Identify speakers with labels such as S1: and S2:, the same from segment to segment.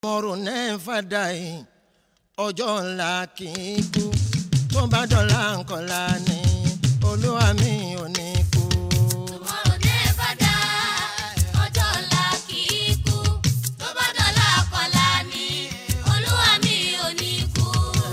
S1: ọrùn náà fàdà yìí ọjọ́ ńlá kì í kú tó bá dọ̀la ńkọ́lá ni olúwa mi ò ní kú.
S2: Tomorrow never die. Ọjọ́ ọ̀la kì í kú. Tó bá dọ̀la kọ̀la ni olúwa mi ò ní kú.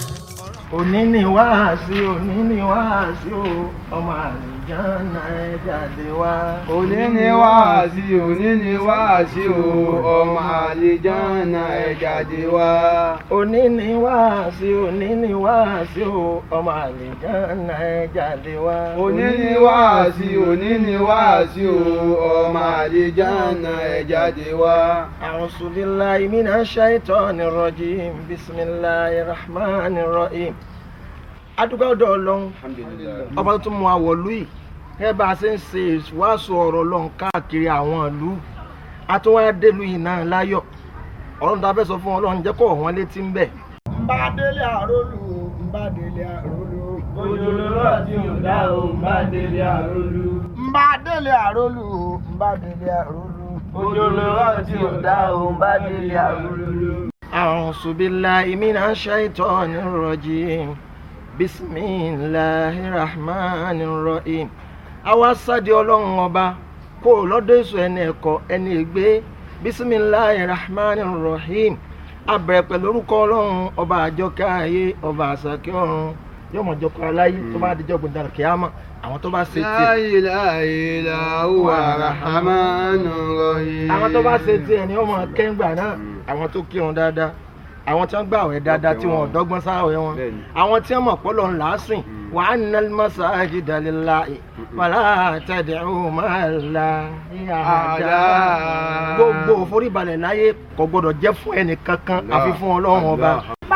S1: òní ni wáàsí òní ni wáàsí o ọmọ àlùjáná ẹ jáde wá.
S3: òní ni wáàsí òní ni wáàsí o ọmọ àlejànà ẹ jáde wá.
S1: òní ni wáàsí òní ni wáàsí o ọmọ àlùjáná ẹ jáde wá.
S3: òní ni wáàsí òní ni wáàsí o ọmọ àlejànà ẹ jáde wá.
S1: أعوذ بالله من الشيطان الرجيم بسم الله الرحمن الرحيم adúgbò ọ̀dọ̀ Ọlọ́run ọba tó tún mú àwọ̀ lù yìí gẹ́gẹ́ bá a ṣe ń ṣe ìwàásù ọ̀rọ̀ Ọlọ́run káàkiri àwọn ìlú àtúwádélú yìí náà láyọ̀ Ọlọ́run tá a fẹ́ sọ fún Ọlọ́run jẹ́ kó wọ́n létí ń bẹ̀. nbá délé àrólù nbá délé àrólù.
S3: ojú lọ́rọ̀ tí ò dá o má délé àrólú.
S1: nbá délé àrólù nbá délé àrólù.
S3: ojú lọ́rọ̀ tí ò dá o má délé àrólú.
S1: أعوذ بالله من الشيطان الرجيم بسم الله الرحمن الرحيم àwa sáde ọlọ́run ọba kó o lọ́dọ̀ èso ẹni ẹ̀kọ́ ẹni ègbé bisimilahi rahman rahim abẹ̀rẹ̀ pẹ̀lú orúkọ ọlọ́run ọba àjọkẹ́ ayé ọba àsàkẹ́ ọ̀run yóò mọ̀ jọkọ̀ aláyé tó bá dijọ́ gbọ̀dọ̀ kíámà àwọn tó bá ṣe tiẹ̀
S3: La ilaha illa huwa rahmanur rahim.
S1: àwọn tó bá ṣe tiẹ̀ ni wọ́n mọ̀ kẹ́ńgbà náà àwọn tó kírun dáadáa àwọn tí wọ́n gbà wẹ̀ dáadáa tí wọ́n dọ́gbọ́n sáwẹ̀ wọn
S3: Bẹ́ẹ̀ni.
S1: àwọn tí wọ́n mọ̀ pọ́lọ̀ ńlá sìn wa annal masajida lillahi fala tad'u ma'allahi ahada
S3: Ahada.
S1: gbogbo òforíbalẹ̀ láyé kò gbọdọ̀ jẹ́ fún ẹnì kankan àfi fún ọlọ́run ọba.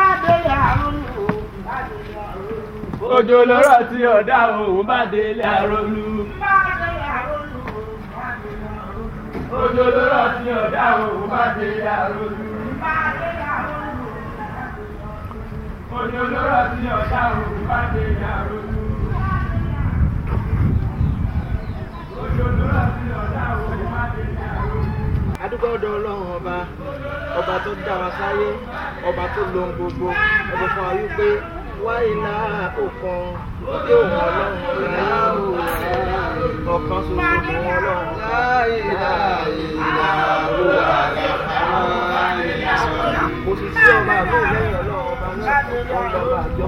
S3: ojú lọ́rọ̀ tí ò dá o má délé àrólú. ojú lọ́rọ̀ tí ò dá o má délé àrólú. ojú lọ́rọ̀ tí ò dá o má délé àrólú. ojú lọ́rọ̀ tí ò dá o má délé àrólú.
S1: adúgbò ọ̀dọ̀ ọlọ́run ọba ọba tó dá wa sáyé ọba tó lo ohun gbogbo ọba fún wa wípé wáyìlá òkan lókè òun ọlọ́run ọ̀la ọ̀kan ṣoṣo ní ọlọ́run.
S3: La ilaha illa huwa rahmanur
S1: kò sì sí ọba àbí lẹ́yìn ọlọ́run ọba náà òun lọ́ba àjọ.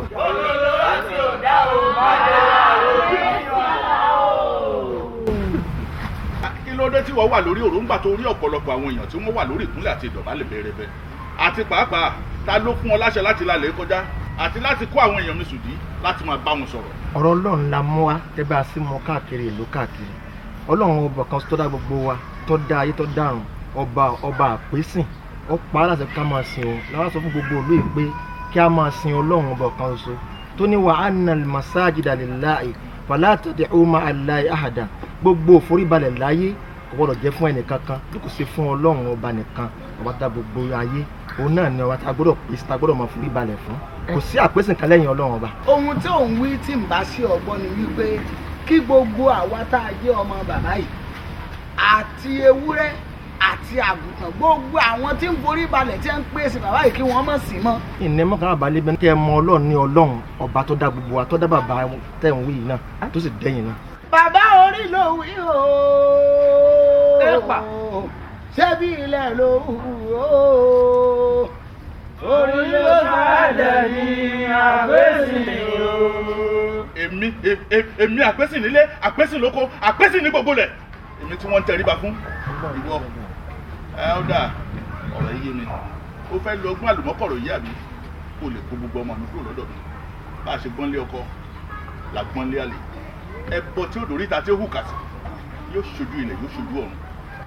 S4: kí ló dé tí wọ́n wà lórí òrùngbà tó rí ọ̀pọ̀lọpọ̀ àwọn èèyàn tí wọ́n wà lórí ìkúnlẹ̀ àti ìdọ̀bálẹ̀ bẹ̀rẹ̀bẹ̀ àti pàápàá ta ló fún ọ láṣẹ láti lálẹ́ kọjá àti láti kó àwọn èèyàn mi sùdí láti máa bá wọn sọ̀rọ̀.
S1: ọ̀rọ̀ ọlọ́run la mú wa tẹ́ bá a sí mọ káàkiri ìlú káàkiri ọlọ́run ọba kan tó dá gbogbo wa tó dá ayé tó dárun ọba ọba àpésìn ó pa á láti ká máa sin òun làwọn sọ fún gbogbo ìlú yìí pé kí a máa sin ọlọ́run ọba kan ṣoṣo tó ní wa anna masajida lillahi fala tad'u ma'a Allahi ahada gbogbo òforíbalẹ̀ láyé kò gbọdọ̀ jẹ́ fún ẹnìkankan bí kò ṣe fún ọlọ́run ọba nìkan ọba tá gbogbo ayé òun náà ni ọba tá gbọdọ̀ pèsè tá gbọdọ̀ máa foríbalẹ̀ fún kò sí àpèsìn kan lẹ́yìn ọlọ́run ọba.
S5: ohun tí òun wí tí ń bá sí ọgbọ́n ni wípé kí gbogbo àwa tá a jẹ́ ọmọ bàbá yìí àti ewúrẹ́ àti àgùntàn gbogbo àwọn tí ń forí balẹ̀ tí ń pèsè bàbá yìí kí wọ́n mọ̀ sí mọ́.
S1: ìnẹ́mọ́ kan àbálẹ́ bẹ́ẹ̀ kẹ́ ẹ mọ ọlọ́run ní ọlọ́run ọba tó dá gbogbo wa tó dá bàbá tẹ̀ ń wí yìí náà tó sì dẹ́yìn náà.
S5: bàbá orí ló wí o.
S3: Ẹ̀pà.
S5: ṣebí ilẹ̀ ló wù o.
S3: orí ló sàádẹ̀ ní àgbésìn o.
S4: èmi e- e- èmi àpèsè nílé àpèsè lóko àpèsè ní gbogbo lẹ̀ èmi tí wọ́n ń tẹríba fún ìwọ ẹ ó dà ọ̀rọ̀ yé mi ó fẹ́ lo ogún àlùmọ́kọ̀rọ̀ yìí àbí kó lè kó gbogbo ọmọ mi kúrò lọ́dọ̀ mi bá a ṣe gbọ́nlé ọkọ la gbọ́nlé àlè ẹbọ tí ó dòrí ta tí ó hù kà sí yóò ṣojú ilẹ̀ yóò ṣojú ọ̀run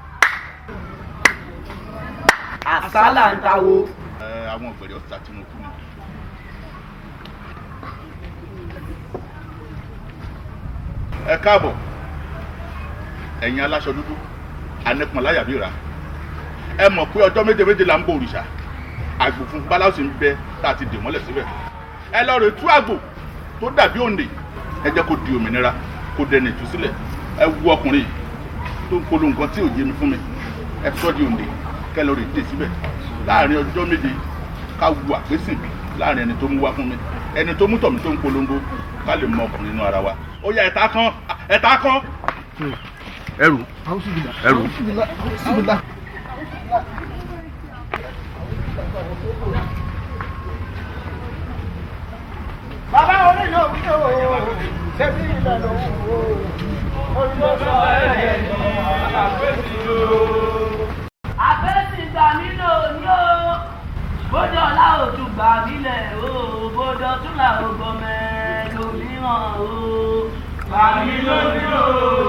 S3: àsálà ń tawó.
S4: ẹ àwọn ọ̀gbẹ̀rẹ̀ ọ̀sà tí mo kú ni. ẹ káàbọ̀ ẹ̀yin aláṣọ dúdú anẹ́pọ̀n láyàbíra ẹ mọ̀ pé ọjọ́ méje méje là ń bọ òrìṣà àgbò fún báláwo sì ń bẹ tá a ti dè mọ́lẹ̀ síbẹ̀ ẹ lọ rè tú àgbò tó dàbí òǹdè ẹ jẹ́ kó di òmìnira kó dẹni ìtúsílẹ̀ ẹ wu ọkùnrin yìí tó ń polo nǹkan tí ò yé mi fún mi ẹ sọ́ di òǹdè kẹ́ lọ rè dé síbẹ̀ láàrin ọjọ́ méje ká wu àpésìn láàrin ẹni tó mú wá fún mi ẹni tó mú tọ̀mí tó ń polongo ká lè mọ ọkùnrin inú ara wa ó yá ẹ̀ta kan ẹ̀ta kan ẹrù ẹrù.
S5: bàbá onílò wíwò ṣẹ́bí ìlànà òwò olùdókòwò ẹ̀yẹ ní
S6: àbẹ́sì gbà mí lò ní o bójú ọ̀la òtún gbà mí lẹ̀ o bójú ọtún là ó gbọmẹ lòmíràn o gbà mí lóní o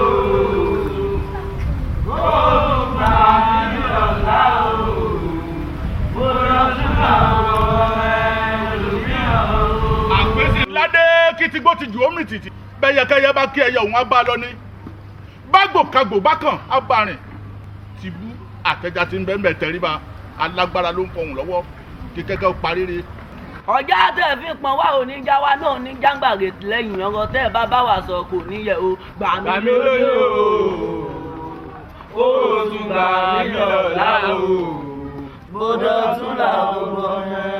S6: bójú gbà mí lọ́la o bójú ọtún là ó gbọmẹ lòmíràn o.
S4: àpèsè ládé kìtìgbò ti jù ó mì tìtì bẹ́yẹkẹ́yẹ bá kí ẹyẹ òun á bá a lọ ní bágbòkagbò bákan á bá a rìn tìbú àtẹjà tí ń bẹ́ẹ̀ bẹ́ẹ̀ tẹríba alágbára ló ń fọhùn lọ́wọ́ kí kẹ́kẹ́ ó parí rí
S6: ọjà tẹ̀ fi pọn wá òní já wa náà ní jàǹgbàgè lẹ́yìn ọ̀rọ̀ tẹ́ ẹ bá bá wa sọ kò níyẹ o gbà mí lórí o ó tún gbà mí lọ́la o bódò tún là ó gbọ́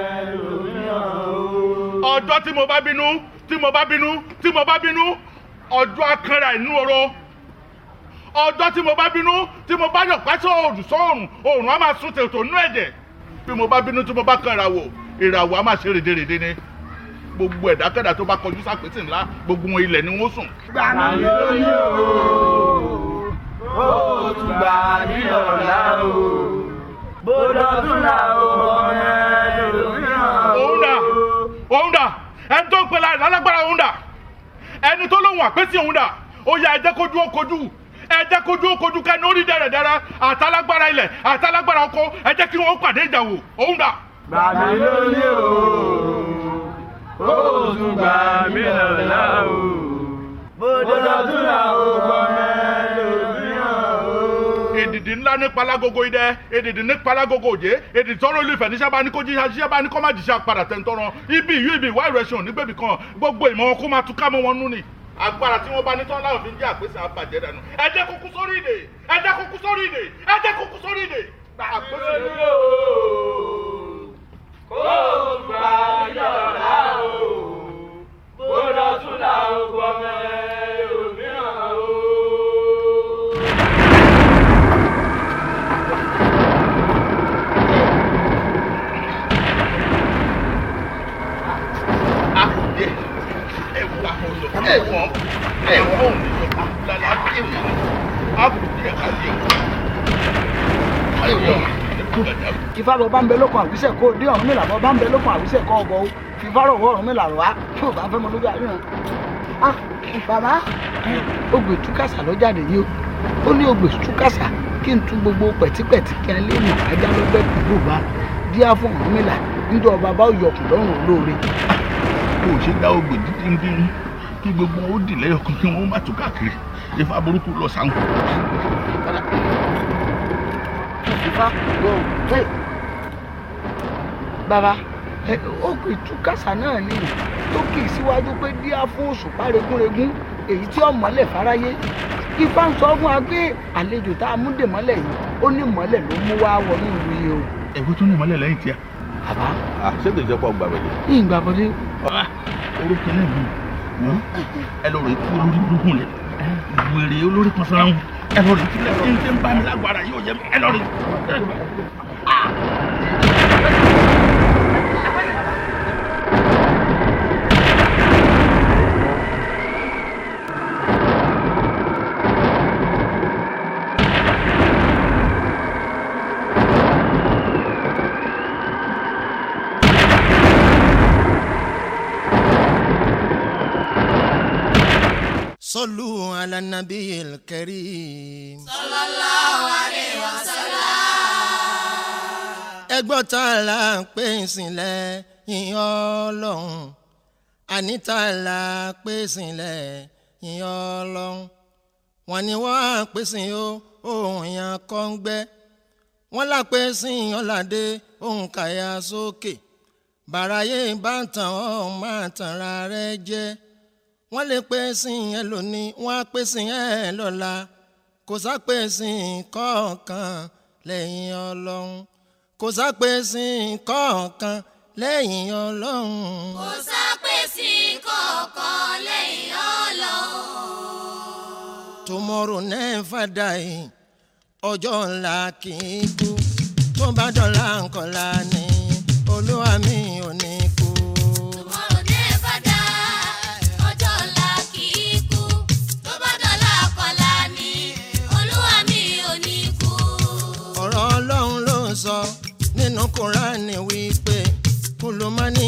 S4: ọjọ́ tí mo bá bínú tí mo bá bínú tí mo bá bínú ọjọ́ akẹ́rà inú oró ọjọ́ tí mo bá bínú tí mo bá yọ̀ pẹ́sẹ́ òòrùn sọ́ọ̀rùn òòrùn á máa sún tètò nú ẹ̀jẹ̀ bí mo bá bínú tí mo bá kàn ìràwọ̀ ìràwọ̀ á máa ṣe rèdèrèdè ni gbogbo ẹ̀dákẹ́dà tó bá kọjú sápẹ́sì ńlá gbogbo wọn ilẹ̀ ni wọ́n sùn.
S5: gbà mí lórí o
S6: ó tún gbà mí lọ́la o bódò tún là ó gbọ́ lòmíràn o.
S4: òun dà òun dà ẹni tó ń pè láì lálágbára òun dà ẹni tó lóhùn àpèsè òun dà ó yá ẹ jẹ́ kójú ó kojú ẹ jẹ́ kójú ó kojú kẹ́ni ó rí dẹ̀rẹ̀dẹ̀rẹ̀ àtàlágbára ilẹ̀ àtàlágbára oko ẹ jẹ́ kí wọ́n pàdé ìjà wò òun dà.
S3: gbà mí lórí o ó tún gbà mí lọ́la o
S6: bódò tún là ó gbọ́
S3: lòmíràn o.
S4: èdìdì ńlá ní palagogo idẹ èdìdì ní palagogo òjé èdìdì tọrọ olùfẹ níṣẹ bá ní kó jíṣẹ jíṣẹ bá ní kó má jíṣẹ padà tẹ̀ ń tọrọ ibi ìyú ibi ìwá ìrẹsùn nígbèbí kan gbogbo ìmọ̀ wọn kó máa túká mọ́ wọn nú ni agbára tí wọ́n bá ní tán láwọn fi ń jẹ́ àpèsè àbàjẹ́ dànù ẹ jẹ́ kó kú sórí ìdè ẹ jẹ́ kó kú sórí ìdè ẹ jẹ́ kó kú sórí ìdè. àpèsè ló
S6: ó tún gbà mí lọ́la o bódò tún là ó gbọ́ lòmíràn o.
S4: àkùdé ẹ wà ọ̀yọ́ ẹ wọ́n ẹ wọ́n ò ní yọ lálẹ́ àbí èmi àkùdé ẹ̀ ká lé o. ayọ̀
S5: ìfá bọ̀ bá ń bẹ lókun àwísẹ̀ kó dé ọ̀run mìlà bọ̀ bá ń bẹ lókun àwísẹ̀ kó ọgọ́ o fífá rọ̀ wọ́ ọ̀run mìlà rọ̀ wá tí ò bá fẹ́ mọ lójú àríyàn. ah bàbá ogbè túkàsà ló jáde yìí o ó ní ogbè túkàsà kí n tú gbogbo pẹ̀típẹ̀tí kí n lé mi ajá lọ́gbẹ́ pẹ̀lú bá díá fún ọ̀run mìlà níjọ́ bàbá ò yọkùn lọ́rùn olóore.
S4: kò ṣe dá ogbè dídíndín kí gbogbo wọn ó dì lẹ́yọ̀kan kí wọ́n má tó káàkiri ifá burúkú lọ sáwọn.
S5: ìfá lọ pé bàbá ẹ, ogbè túkàsà náà ni tó kì í síwájú pé díá fún òṣùpá regúnregún èyí tí ó mọ́lẹ̀ fáráyé ifá ń sọ fún wa pé àlejò tá a mú dè mọ́lẹ̀ yìí ó ní mọ́lẹ̀ ló mú wá wọnú ìlú yìí o.
S4: ẹ̀wọ́ tó ní ìmọ̀lẹ̀ lẹ́yìn tíá.
S5: bàbá
S7: ṣé kìí ṣe pọ̀ gbàgbẹ́lẹ̀.
S5: yìí gbà bọ́dé
S4: orúkọ náà mi wọ́n ẹ lọ rẹ̀ kú olórí burúkú rẹ̀ wèrè olórí kan sọ́ra wọn ẹ lọ rẹ̀ kí lẹ́yìn tí ń bá mi lágbára yóò yẹ mi ẹ lọ rẹ̀.
S8: صلوا على النبي الكريم ẹgbọ́n tá a la ń pè sílẹ̀ yìnyín ọlọ́run àní tá a la pè sílẹ̀ yìnyín ọlọ́run wọn ni wọ́n á pè sí o ohun yẹn kọ́ ń gbẹ́ wọ́n là pè sí ọ̀làdé ohun kàyà sókè bàráyé bá ń tàn ọ́ máa tàn ra rẹ jẹ́ wọ́n lè pè sí yẹn lónìí wọ́n á pè sí yẹn lọ́la kò sápè sí kọ̀ọ̀kan lẹ́yìn ọlọ́run kò sápèsè kọ̀ọ̀kan lẹ́yìn ọlọ́run.
S2: kò sápèsè kọ̀ọ̀kan lẹ́yìn ọlọ́run.
S8: tomorrow never die ọjọ́ ńlá kì í kú tó bá dọ̀la ńkọ́lá ni olúwa mi ò ní kú.
S2: Tomorrow never die, ọjọ́ ọ̀la kì í kú. Tó bá dọ̀la kọ̀la ni, olúwa mi ò ní kú.
S8: ọ̀rọ̀ ọlọ́run ló ń sọ nínú kúránì wípé kùlùmọ́nì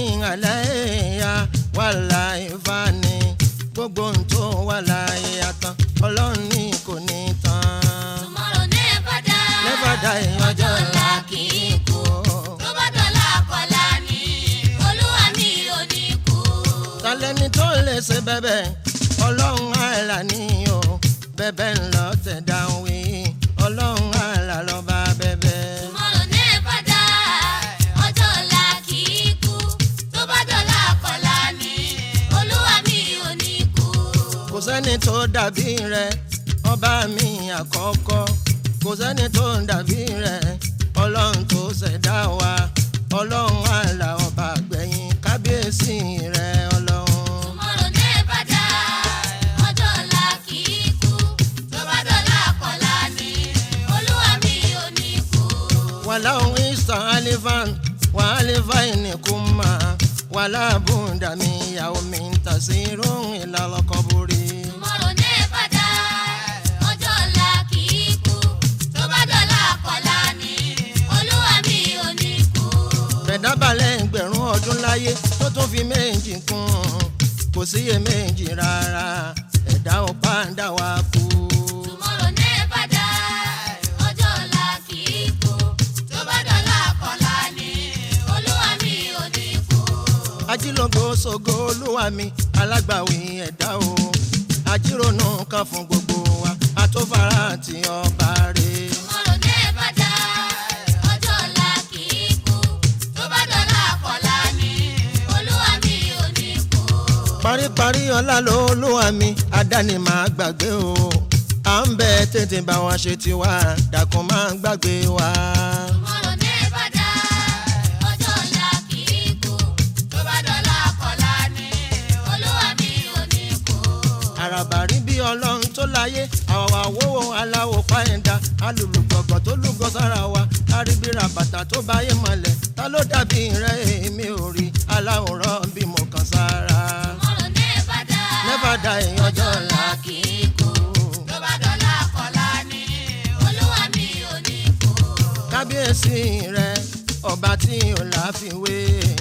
S8: àlàyé wà láì fani gbogbo ohun tó wà láyé àtàn ọlọ́run ní kò ní tán.
S2: Tomorrow never die,
S8: Never die,
S2: ọjọ́ ọ̀la kì í kú. Tó bá dọ̀la kọ̀la ni, olúwa mi ò ní kú.
S8: talẹ́ni tó lè ṣe bẹ́bẹ̀ ọlọ́run àlà ni o bẹ́bẹ̀ ń lọ tẹ̀dá wí ọlọ́run àlà lọ́ba bẹ́bẹ̀.
S2: Tomorrow never die, ọjọ́ ọ̀la kì í kú. Tó bá dọ̀la kọ̀la ni, olúwa mi ò ní kú.
S8: kò sẹ́ni tó dàbí rẹ̀ ọba mi àkọ́kọ́ kò sẹ́ni tó dàbí rẹ̀ ọlọ́run tó ṣẹ̀dá wa ọlọ́run àlà ọba gbẹ̀yìn kábíyèsí rẹ̀ ọlọ́run.
S2: Tomorrow never die, ọjọ́ ọ̀la kì í kú. Tó bá dọ̀la kọ̀la ni, olúwa mi ò ní kú.
S8: walau isa alifan wa alifaini kuma wala bunda mi yaumin tasirun ila alqaburi
S2: Tomorrow never die, ọjọ́ ọ̀la kì í kú. Tó bá dọ̀la kọ̀la ni, olúwa mi ò ní kú.
S8: bẹ̀dábàlẹ̀ ẹgbẹ̀rún ọdún láyé tó tún fi méjì kún kò síye méjì rárá ẹ̀dá ọ̀pá ń dá wa kú.
S2: Tomorrow never die, ọjọ́ ọ̀la kì í kú. Tó bá dọ̀la kọ̀la ni, olúwa mi ò ní kú.
S8: ajílógo ṣògo olúwa mi alágbàwí ẹ̀dá o ajírònú kan fún gbogbo wa àtòfara àti ọba rẹ̀.
S2: Tomorrow never die, ọjọ́ ọ̀la kì í kú. Tó bá dọ̀la kọ̀la ni, olúwa mi ò ní kú.
S8: paríparí ọlá ló olúwa mi àdáni máa gbàgbé o à ń bẹ tètè bá wa ṣe tiwa dàkún máa gbàgbé wa.
S2: Tomorrow never die, ọjọ́ ọ̀la kì í kú. Tó bá dọ̀la kọ̀la ni, olúwa mi ò ní kú.
S8: àràbà rí bí ọlọ́run tó láyé àwọ̀ àwòwò aláwọ̀ páyẹ̀dá alùlùgbọ̀gbọ̀ tó lúgọ sára wa àríbíra bàtà tó báyé mọ́lẹ̀ ta ló dàbí rẹ̀ èmi ò rí aláwòrán bí mo kàn sára.
S2: Tomorrow never die,
S8: Never die, ọjọ́ ọ̀la
S2: kì í kú. Tó bá dọ̀la kọ̀la ni, olúwa mi ò ní kú.
S8: kábíyèsí rẹ ọba tí ò láfiwé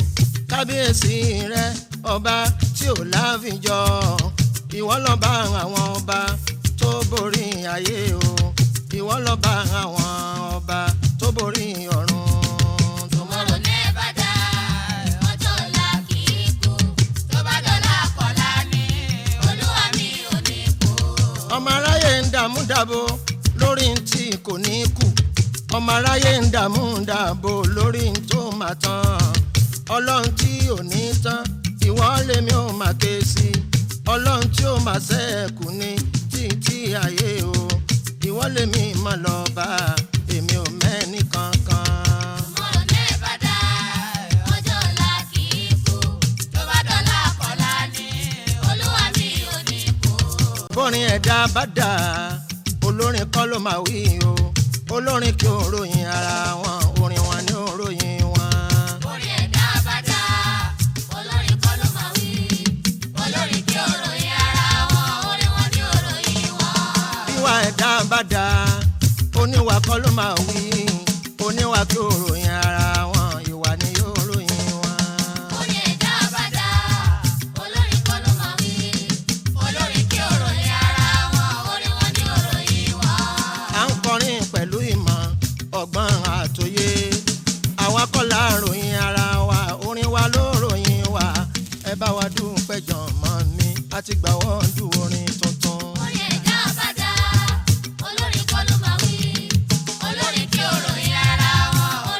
S8: kábíyèsí rẹ ọba tí ò láfijọ ìwọ lọba àwọn ọba tó borí ayé o ìwọ lọba àwọn ọba tó borí ọ̀run.
S2: Tomorrow never die, ọjọ́ ọ̀la kì í kú. Tó bá dọ̀la kọ̀la ni, olúwa mi ò ní kú.
S8: ọmọ aráyé ń dààmú dàbò lórí n tí kò ní kù ọmọ aráyé ń dààmú dàbò lórí n tó máa tán ọlọ́run tí ò ní tán ìwọ lèmi ò máa ké sí ọlọ́run tí ó máa ṣẹ́ẹ̀kù ní títí ayé o ìwọ lèmi máa lọ bá èmi ò mẹ́ni kankan.
S2: Tomorrow never die, ọjọ́ ọ̀la kì í kú. Tó bá dọ̀la kọ̀la ni, olúwa mi ò ní kú.
S8: bórin ẹ̀dá bá dà olórin kọ́ ló máa wí o olórin kí o ròyìn ara wọn orin wọn ni ó ròyìn wọn.
S2: Orí ẹ̀dá bá dá, olórin kọ́ ló máa wí. Olórin kí ó ròyìn ara wọn, orin wọn ni ó ròyìn wọn.
S8: ìwà ẹ̀dá bá dà oníwà kọ́ ló máa wí oníwà kí o ròyìn ara wọn ìwà ni yóò ròyìn wọn.
S2: Orí ẹ̀dá bá dá, olórin kọ́ ló máa wí. Olórin kí ó ròyìn ara wọn, orin wọn ni ó ròyìn wọn.
S8: à ń kọrin pẹ̀lú ìmọ̀ ọgbọ́n àtòyé àwa kọ́ la ròyìn ara wa orin wa ló ròyìn wa ẹ bá wa dúpẹ́ jọ̀mọ́ mi àti gbà wọ́n dùn orin tuntun.
S2: Orí ẹ̀dá bá dá, olórin kọ́ ló máa wí. Olórin kí ó ròyìn ara wọn,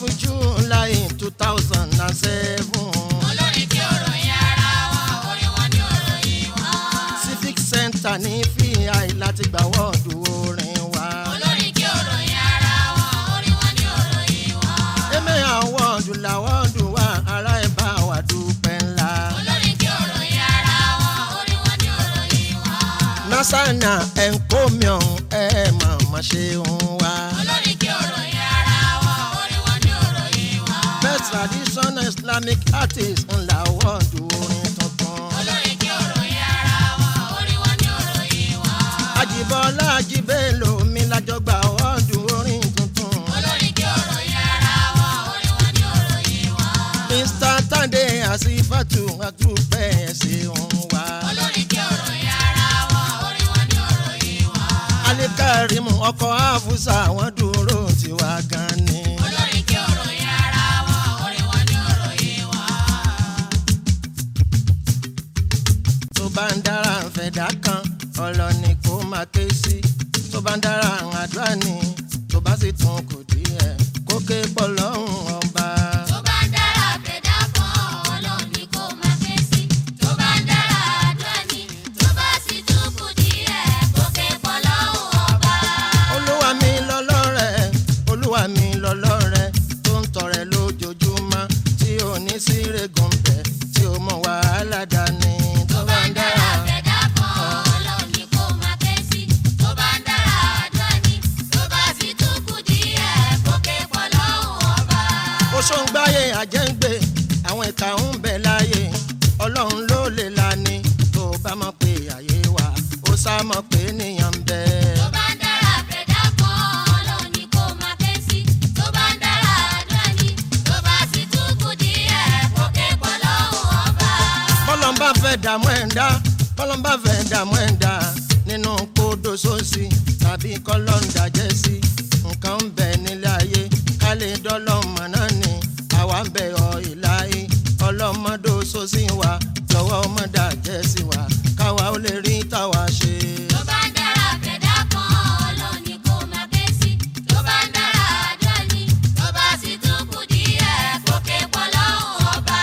S8: july two thousand and seven
S2: olórin tí ò ròyìn ara wọn orin wọn ni ò ròyìn wọn.
S8: civic center ní fi láti gbà wọ́ọ̀dù orin wa.
S2: olórin tí ò ròyìn ara wọn orin wọn ni ò ròyìn wọn.
S8: èmi àwọ̀dù làwọ̀dù wa ará ẹ̀ bá wa dúpẹ́ ńlá.
S2: olórin tí ò ròyìn ara wọn orin wọn ni ò ròyìn wọn.
S8: nasana enkomion ẹ màmá ṣe ń wá.
S2: olórin tí ò ròyìn ara wọn orin wọn ni ò ròyìn wọn.
S8: best traditional islamic artist ńlá wọ́ọ̀dù orin tuntun.
S2: olórin tí ò ròyìn ara wọn orin wọn ni ò ròyìn wọn.
S8: àjìbọ́lá àjìbẹ́lò mi lájọ gbà wọ́ọ̀dù orin tuntun.
S2: olórin tí ò ròyìn ara wọn orin wọn ni ò ròyìn wọn.
S8: mr tande asifatu àtúpẹ́ ẹ̀sìn ń wá.
S2: olórin tí ò ròyìn ara wọn orin wọn ni ò ròyìn wọn.
S8: alikarimu ọkọ̀ àfúsà wọ́n dúró tiwa gan ni.
S2: olórin tí ò ròyìn ara wọn orin wọn ni ò ròyìn wọn.
S8: tó bá ń dára fẹ̀dá kan ọlọ́ni kó máa ké sí tó bá ń dára àdúrà ni tó bá sì tún kù díẹ̀ kó ké pọ̀ lọ́hùn ọba.
S2: tó bá ń dára fẹ̀dá kan ọlọ́run ni kó máa ké sí. tó bá ń dára àdúrà ni tó bá sì tún kù díẹ̀ kó ké pọ̀ lọ́hùn ọba.
S8: olúwa mi lọ́lọ́rẹ̀ olúwa mi lọ́lọ́rẹ̀ tó ń tọrẹ lójoojúmọ́ tí ò ní sí rẹ̀gùn bẹ̀ tí ó mọ wàhálà dání
S2: tó bá ń dára fẹ̀dá kan ọlọ́run ni kó máa ké sí. tó bá ń dára àdúrà ni tó bá sì tún kù díẹ̀ kó ké pọ̀ lọ́hùn ọba.
S8: oṣó ń gbáyé àjẹ́ǹgbé àwọn ìka ń bẹ láyé ọlọ́run ló lè lani tó bá mọ̀ pé àyè wà ó sá mọ̀ pé ènìyàn ń bẹ.
S2: tó bá ń dára fẹ̀dá kan ọlọ́run ni kó máa ké sí. tó bá ń dára àdúrà ni tó bá sì tún kù díẹ̀ kó ké pọ̀ lọ́hùn ọba.
S8: bọ́lọ́n bá fẹ́ dààmú ẹ̀dá bọ́lọ́n bá fẹ́ dààmú ẹ̀dá nínú kódó sósì tàbí kọ́lọ́n dàjẹ́ sí nǹkan ń bẹ nílé ayé ká lè dọ́lọ́mọ náà ni àwa ń bẹ ọ ìláyé ọlọ́mọdé sósì wa lọ́wọ́ ọmọdé àjẹ́ sí wa káwa ó lè rí táwa ṣe.
S2: tó bá ń dára fẹ̀dá kan ọlọ́run ni kó máa ké sí. tó bá ń dára àdúrà ni tó bá sì tún kù díẹ̀ kó ké pọ̀ lọ́hùn ọba.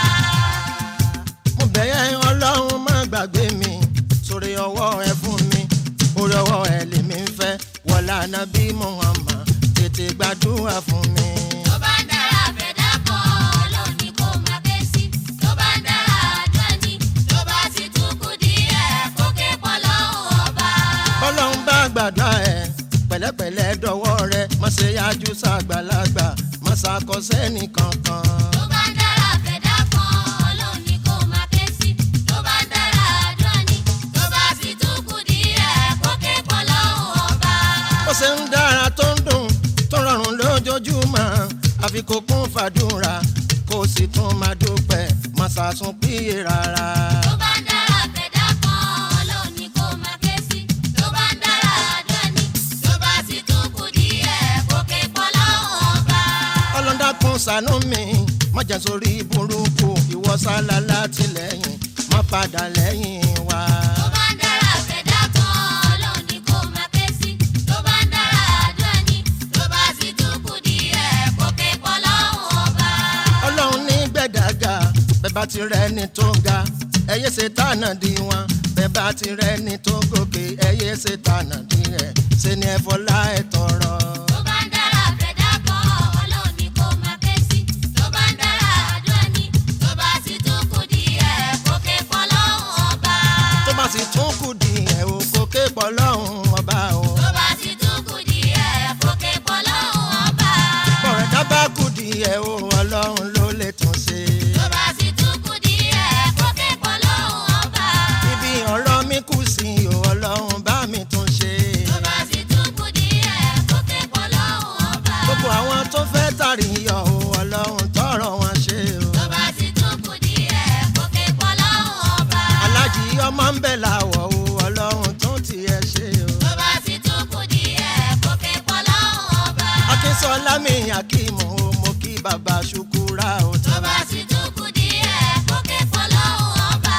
S8: mo bẹ̀yẹ̀ ọlọ́run má gbàgbé mi sórí ọwọ́ ẹ fún mi orí ọwọ́ ẹ lèmi ń fẹ́ wọlá nàbí muhammad tètè gbàdúrà fún mi.
S2: tó bá ń dára fẹ̀dá kan ọlọ́run ni kó máa ké sí. tó bá ń dára àdúrà ni tó bá sì tún kù díẹ̀ kó ké pọ̀ lọ́hùn ọba.
S8: bọ́lọ́run bá gbàdúrà ẹ pẹ̀lẹ́pẹ̀lẹ́ dọwọ́ rẹ má ṣe yájú sàgbàlagbà má ṣàkọsẹ́ nìkankan.
S2: tó bá ń dára fẹ̀dá kan ọlọ́run ni kó máa ké sí. tó bá ń dára àdúrà ni tó bá sì tún kù díẹ̀ kó ké pọ̀ lọ́hùn ọba.
S8: ó ṣe ń dára tó ń dùn tó rọrùn lójoojúmọ́ àfi kó kún fàdúrà kó sì tún máa dúpẹ́ má ṣàsùn píye rárá.
S2: tó bá ń dára fẹ̀dá kan ọlọ́run ni kó máa ké sí. tó bá ń dára àdúrà ni tó bá sì tún kù díẹ̀ kó ké pọ̀ lọ́hùn ọba.
S8: ọlọ́dàkùn ṣàánú mi má jẹ́ sórí burúkú ìwọ sálá látìlẹ́yìn má padà lẹ́yìn wa.
S2: tó bá ń dára fẹ̀dá kan ọlọ́run ni kó máa ké sí. tó bá ń dára àdúrà ni tó bá sì tún kù díẹ̀ kó ké pọ̀ lọ́hùn ọba.
S8: ọlọ́run ní gbẹ̀dàgà bẹ́ẹ̀ bá ti rẹ̀ ní tó ga ẹ̀yẹ ṣe tànà di wọn bẹ́ẹ̀ bá ti rẹ̀ ní tó gòkè ẹ̀yẹ ṣe tànà di rẹ̀ ṣe ni ẹ̀fọ́ láì tọrọ.
S2: tó bá ń dára fẹ̀dá kan ọlọ́run ni kó máa ké sí. tó bá ń dára àdúrà ni tó bá sì tún kù díẹ̀ kó ké pọ̀ lọ́hùn ọba.
S8: tó bá sì tún kù díẹ̀ o kò ké pọ̀ lọ́hùn ọba o.
S2: tó bá sì tún kù díẹ̀ kó ké pọ̀ lọ́hùn ọba.
S8: bọ̀rẹ̀ dábàá kù díẹ̀ o ọlọ́run ló lè tún ṣe.
S2: tó bá sì tún kù díẹ̀ kó ké pọ̀ lọ́hùn ọba.
S8: ibi ọ̀rọ̀ mi kù sí o ọlọ́run bá mi tún ṣe.
S2: tó bá sì tún kù díẹ̀ kó ké pọ̀ lọ́hùn ọba.
S8: gbogbo àwọn tó fẹ́ tàrí yọ o ọlọ́run tọrọ wọn ṣe o.
S2: tó bá sì tún kù díẹ̀ kó ké pọ̀ lọ́hùn ọba.
S8: alájí ọmọ ń bẹ̀ láwọ̀ o ọlọ́run tún tiẹ̀ ṣe o.
S2: tó bá sì tún kù díẹ̀ kó ké pọ̀ lọ́hùn ọba.
S8: akínsọ́lá mi akíìmù o mo kí bàbá ṣukura o.
S2: tó bá sì tún kù díẹ̀ kó ké pọ̀ lọ́hùn ọba.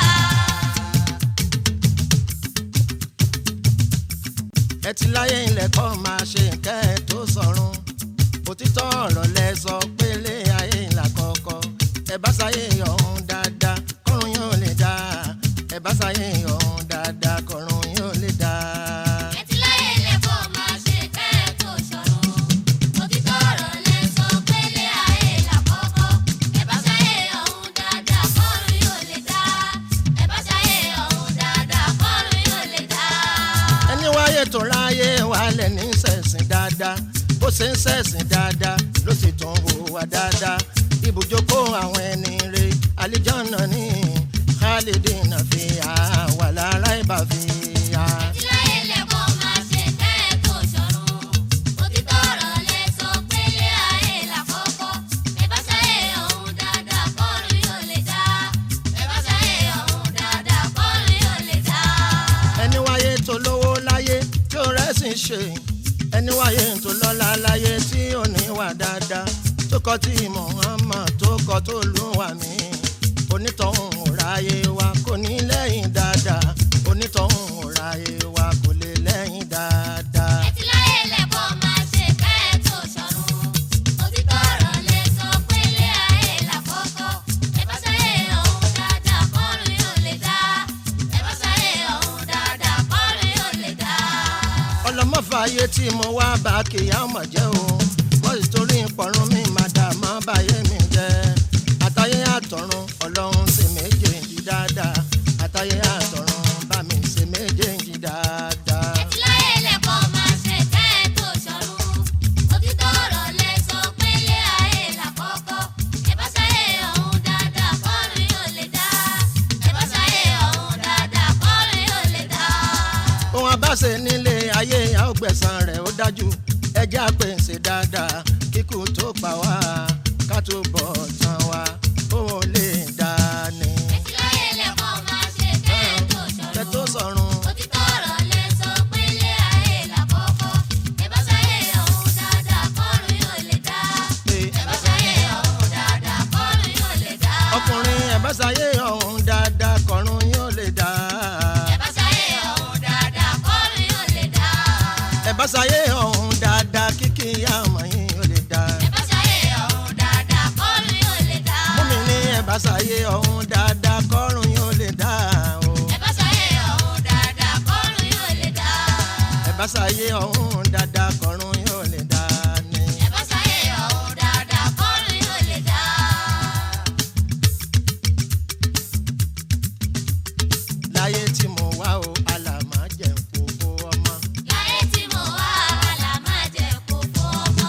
S8: ẹ ti láyé ilẹ̀ kọ́ máa ṣe nǹkan ẹ̀ tó sọ̀run òtítọ́ ọ̀rọ̀ lẹ sọ pélé ẹ bá sáyé ọ̀hún dáadáa kọ́run yóò lè dá ẹ bá sáyé ọ̀hún dáadáa kọ́run yóò lè dá.
S2: Ẹtí láyé lè kó máa ṣe kẹ́ ẹ tó ṣọ̀run. Òtítọ́ ọ̀rọ̀ lẹ sọ pélé ayé làkọ́kọ́. Ẹ bá ṣayé ọ̀hún dáadáa kọ́run yóò lè dá. Ẹ bá ṣayé ọ̀hún dáadáa kọ́run yóò lè dá.
S8: ẹni wáyé tó ráyé wálẹ̀ ní sẹ̀sìn dáadáa bó ṣe ń sẹ̀sìn dáadáa ló sì tún hùwà dáadáa ibùjókòó àwọn ẹni rè àlìjọ́nà ní khalidina fi wà lára ìbá fi hà.
S2: Ẹtí láyé lè kó máa ṣe kẹ́ ẹ tó ṣọ̀run. Òtítọ́ ọ̀rọ̀ lẹ sọ pélé ayé làkọ́kọ́. Ẹ bá ṣayé ọ̀hún dáadáa kọ́run yóò lè dá. Ẹ bá ṣayé ọ̀hún dáadáa kọ́run yóò lè dá.
S8: ẹni wáyé tó lówó láyé tí ó rẹ́sìn ṣe ẹni wáyé tó lọ́lá láyé tí ò ní wà dáadáa tó kọ́ tí Muhammad tó kọ́ tó lù wà mí onítọ̀hún ò ráyé wa kò ní lẹ́yìn dáadáa onítọ̀hún ò ráyé wa kò lè lẹ́yìn dáadáa.
S2: Ẹtí láyé lẹ́kọ̀ọ́ máa ṣe kẹ́ ẹ tó ṣọ̀run. Òtítọ́ ọ̀rọ̀ lẹ sọ pélé ayé làkọ́kọ́. Ẹ bá ṣayé ọ̀hún dáadáa kọ́run yóò lè dá. Ẹ bá ṣayé ọ̀hún dáadáa kọ́run yóò lè dá.
S8: ọlọmọfààyè tí mo wá bá kìyà ọmọ jẹ́ o wọ́n sì torí ìpọ̀run mi máa dà má báyé mi jẹ́ àtayé àtọ̀run ọlọ́run ṣe méjèèjì dáadáa àtayé àtọ̀run bá mi ṣe méjèèjì dáadáa.
S2: Ẹtí láyé lẹ́kọ̀ọ́ máa ṣe kẹ́ ẹ tó ṣọ̀run. Òtítọ́ ọ̀rọ̀ lẹ sọ pélé ayé làkọ́kọ́. Ẹ bá ṣayé ọ̀hún dáadáa kọ́run yóò lè dá. Ẹ bá ṣayé ọ̀hún dáadáa kọ́run yóò lè dá.
S8: ohun abáṣe nílé ayé àógbẹ̀sán rẹ̀ ó dájú ẹjẹ́ àpèsè dáadáa kíkú tó pa wá ká tó bọ̀ tán wá òun ò lè dá ní.
S2: Ẹtí láyé lẹ́kọ̀ọ́ máa ṣe kẹ́ ẹ tó
S8: kẹ
S2: ṣọ̀run.
S8: tó sọ̀run
S2: Òtítọ́ ọ̀rọ̀ lẹ sọ pélé ayé làkọ́kọ́. Ẹ bá ṣayé ọ̀hún dáadáa kọ́run yóò lè dá.
S8: pé
S2: Ẹ bá ṣayé ọ̀hún dáadáa kọ́run yóò lè dá.
S8: ọkùnrin ẹ̀báṣayé ọ̀hún dáadáa kọ̀run yóò lè dá.
S2: Ẹ bá ṣayé ọ̀hún dáadáa kọ́run yóò lè dá.
S8: ẹ̀báṣayé ọ̀hún dáadáa kíkì àmọ́ yín yóò lè dá.
S2: Ẹ bá ṣayé ọ̀hún dáadáa kọ́run yóò lè dá.
S8: múmi ní ẹ̀báṣayé ọ̀hún dáadáa kọ́run yóò lè dá. o.
S2: Ẹ bá ṣayé ọ̀hún dáadáa kọ́run yóò lè dá.
S8: ẹ̀báṣayé ọ̀hún dáadáa kọ̀run yóò lè dá ní.
S2: Ẹ bá ṣayé ọ̀hún dáadáa kọ́run yóò lè dá.
S8: láyé tí mo wá o àlàmà jẹ́ kókó ọmọ.
S2: Láyé tí mo wá àlà máa jẹ kókó ọmọ.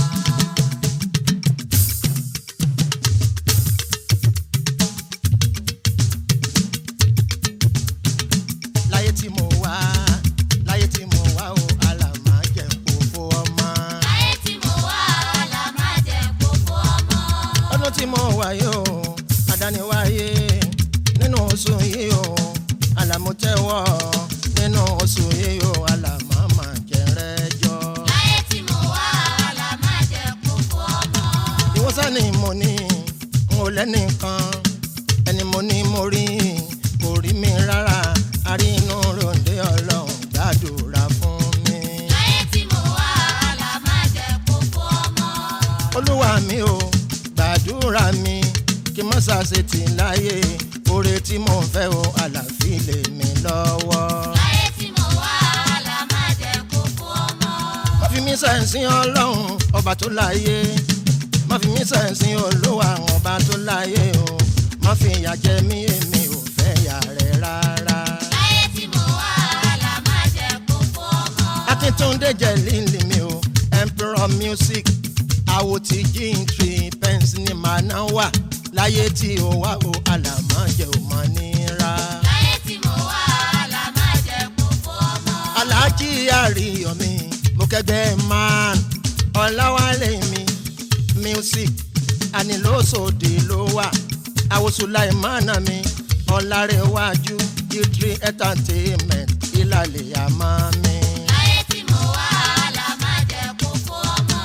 S8: láyé tí mo wá láyé tí mo wá o àlàmà jẹ́ kókó ọmọ.
S2: Láyé tí mo wá àlà máa jẹ kókó ọmọ.
S8: ọdún tí mo wà yìí o àdániwáyé nínú oṣù yìí o àlàmútẹ́wọ́ nínú oṣù yìí o àlàmà máa jẹrẹ́jọ́.
S2: Láyé tí mo wá àlà máa jẹ kókó ọmọ.
S8: ìwọ́sàn ni mo ní n ò lẹ́nìkan ẹni mo ní mo rí kò rí mi rárá àrí inú ròǹdé ọlọ́run gbàdúrà fún mi.
S2: Láyé tí mo wá àlà máa jẹ kókó ọmọ.
S8: olúwa mi ò gbàdúrà mi kí n má ṣàṣetì láyé oore tí mò ń fẹ́ o àlàáfíà lè mi lọ́wọ́.
S2: Láyé tí mo wá àlà máa jẹ kókó ọmọ.
S8: má fi mí sẹ́ǹsìn ọlọ́run ọba tó láyé má fi mí sẹ́ǹsìn olúwa ọba tó láyé o má fi ìyà jẹ mí èmi ò fẹ́ ìyà rẹ̀ rárá.
S2: Láyé tí mo wá àlà máa jẹ kókó ọmọ.
S8: akíntúndé jẹ lílì mi o emperor music àwo ti jíǹtì pence ni màá ná wà láyé tí o wá o àlàmọ́ jẹ́ ò mọ́ nira.
S2: Láyé tí mo wá àlà máa jẹ kókó ọmọ.
S8: aláàjì àríyànmi mo kẹgbẹ́ man ọ̀làwálé mi music ànilóṣòdì ló wà àwòsùláìmánà mi ọ̀làrẹ̀wájú gitri entertainment ìlàlẹ̀ àmọ́ mi.
S2: Láyé tí mo wá àlà máa jẹ kókó ọmọ.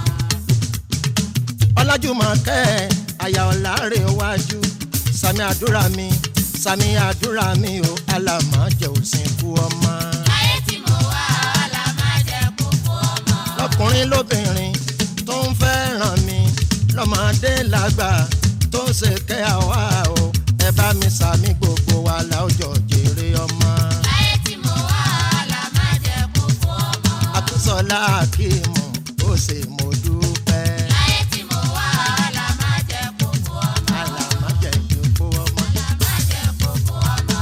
S8: ọlájúmọ̀kẹ́ àyà ọ̀làrẹ̀wájú sami àdúrà mi sami àdúrà mi o alàmọ́jẹ òsìnkú ọmọ.
S2: Láyé tí mo wá àlà máa jẹ kókó ọmọ.
S8: lọkùnrin lóbìnrin tó ń fẹ́ràn mi lọ́mọdé lágbà tó ń ṣe kẹ́ àwa o ẹ bá mi sàmì gbogbo wa láwùjọ jèrè ọmọ.
S2: láyé tí mo wà àlà má jẹ́ kó fọ́ ọmọ.
S8: àtúnṣọlá akíìmù ó ṣe mo dúpẹ́.
S2: láyé tí mo wà àlà má jẹ́ kó fọ́ ọmọ.
S8: àlàmájẹ̀ ìdókò ọmọ.
S2: àlà má jẹ́ kó fọ́ ọmọ.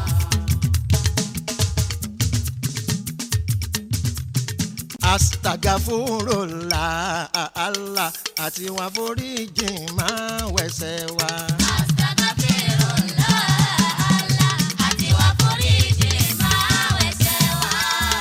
S8: astagafurula Allah àti wọn foríjì máa wẹ̀sẹ̀ wa.
S2: Astagfirullah, Allah, àti wá foríjì máa wẹ̀ṣẹ̀ wá.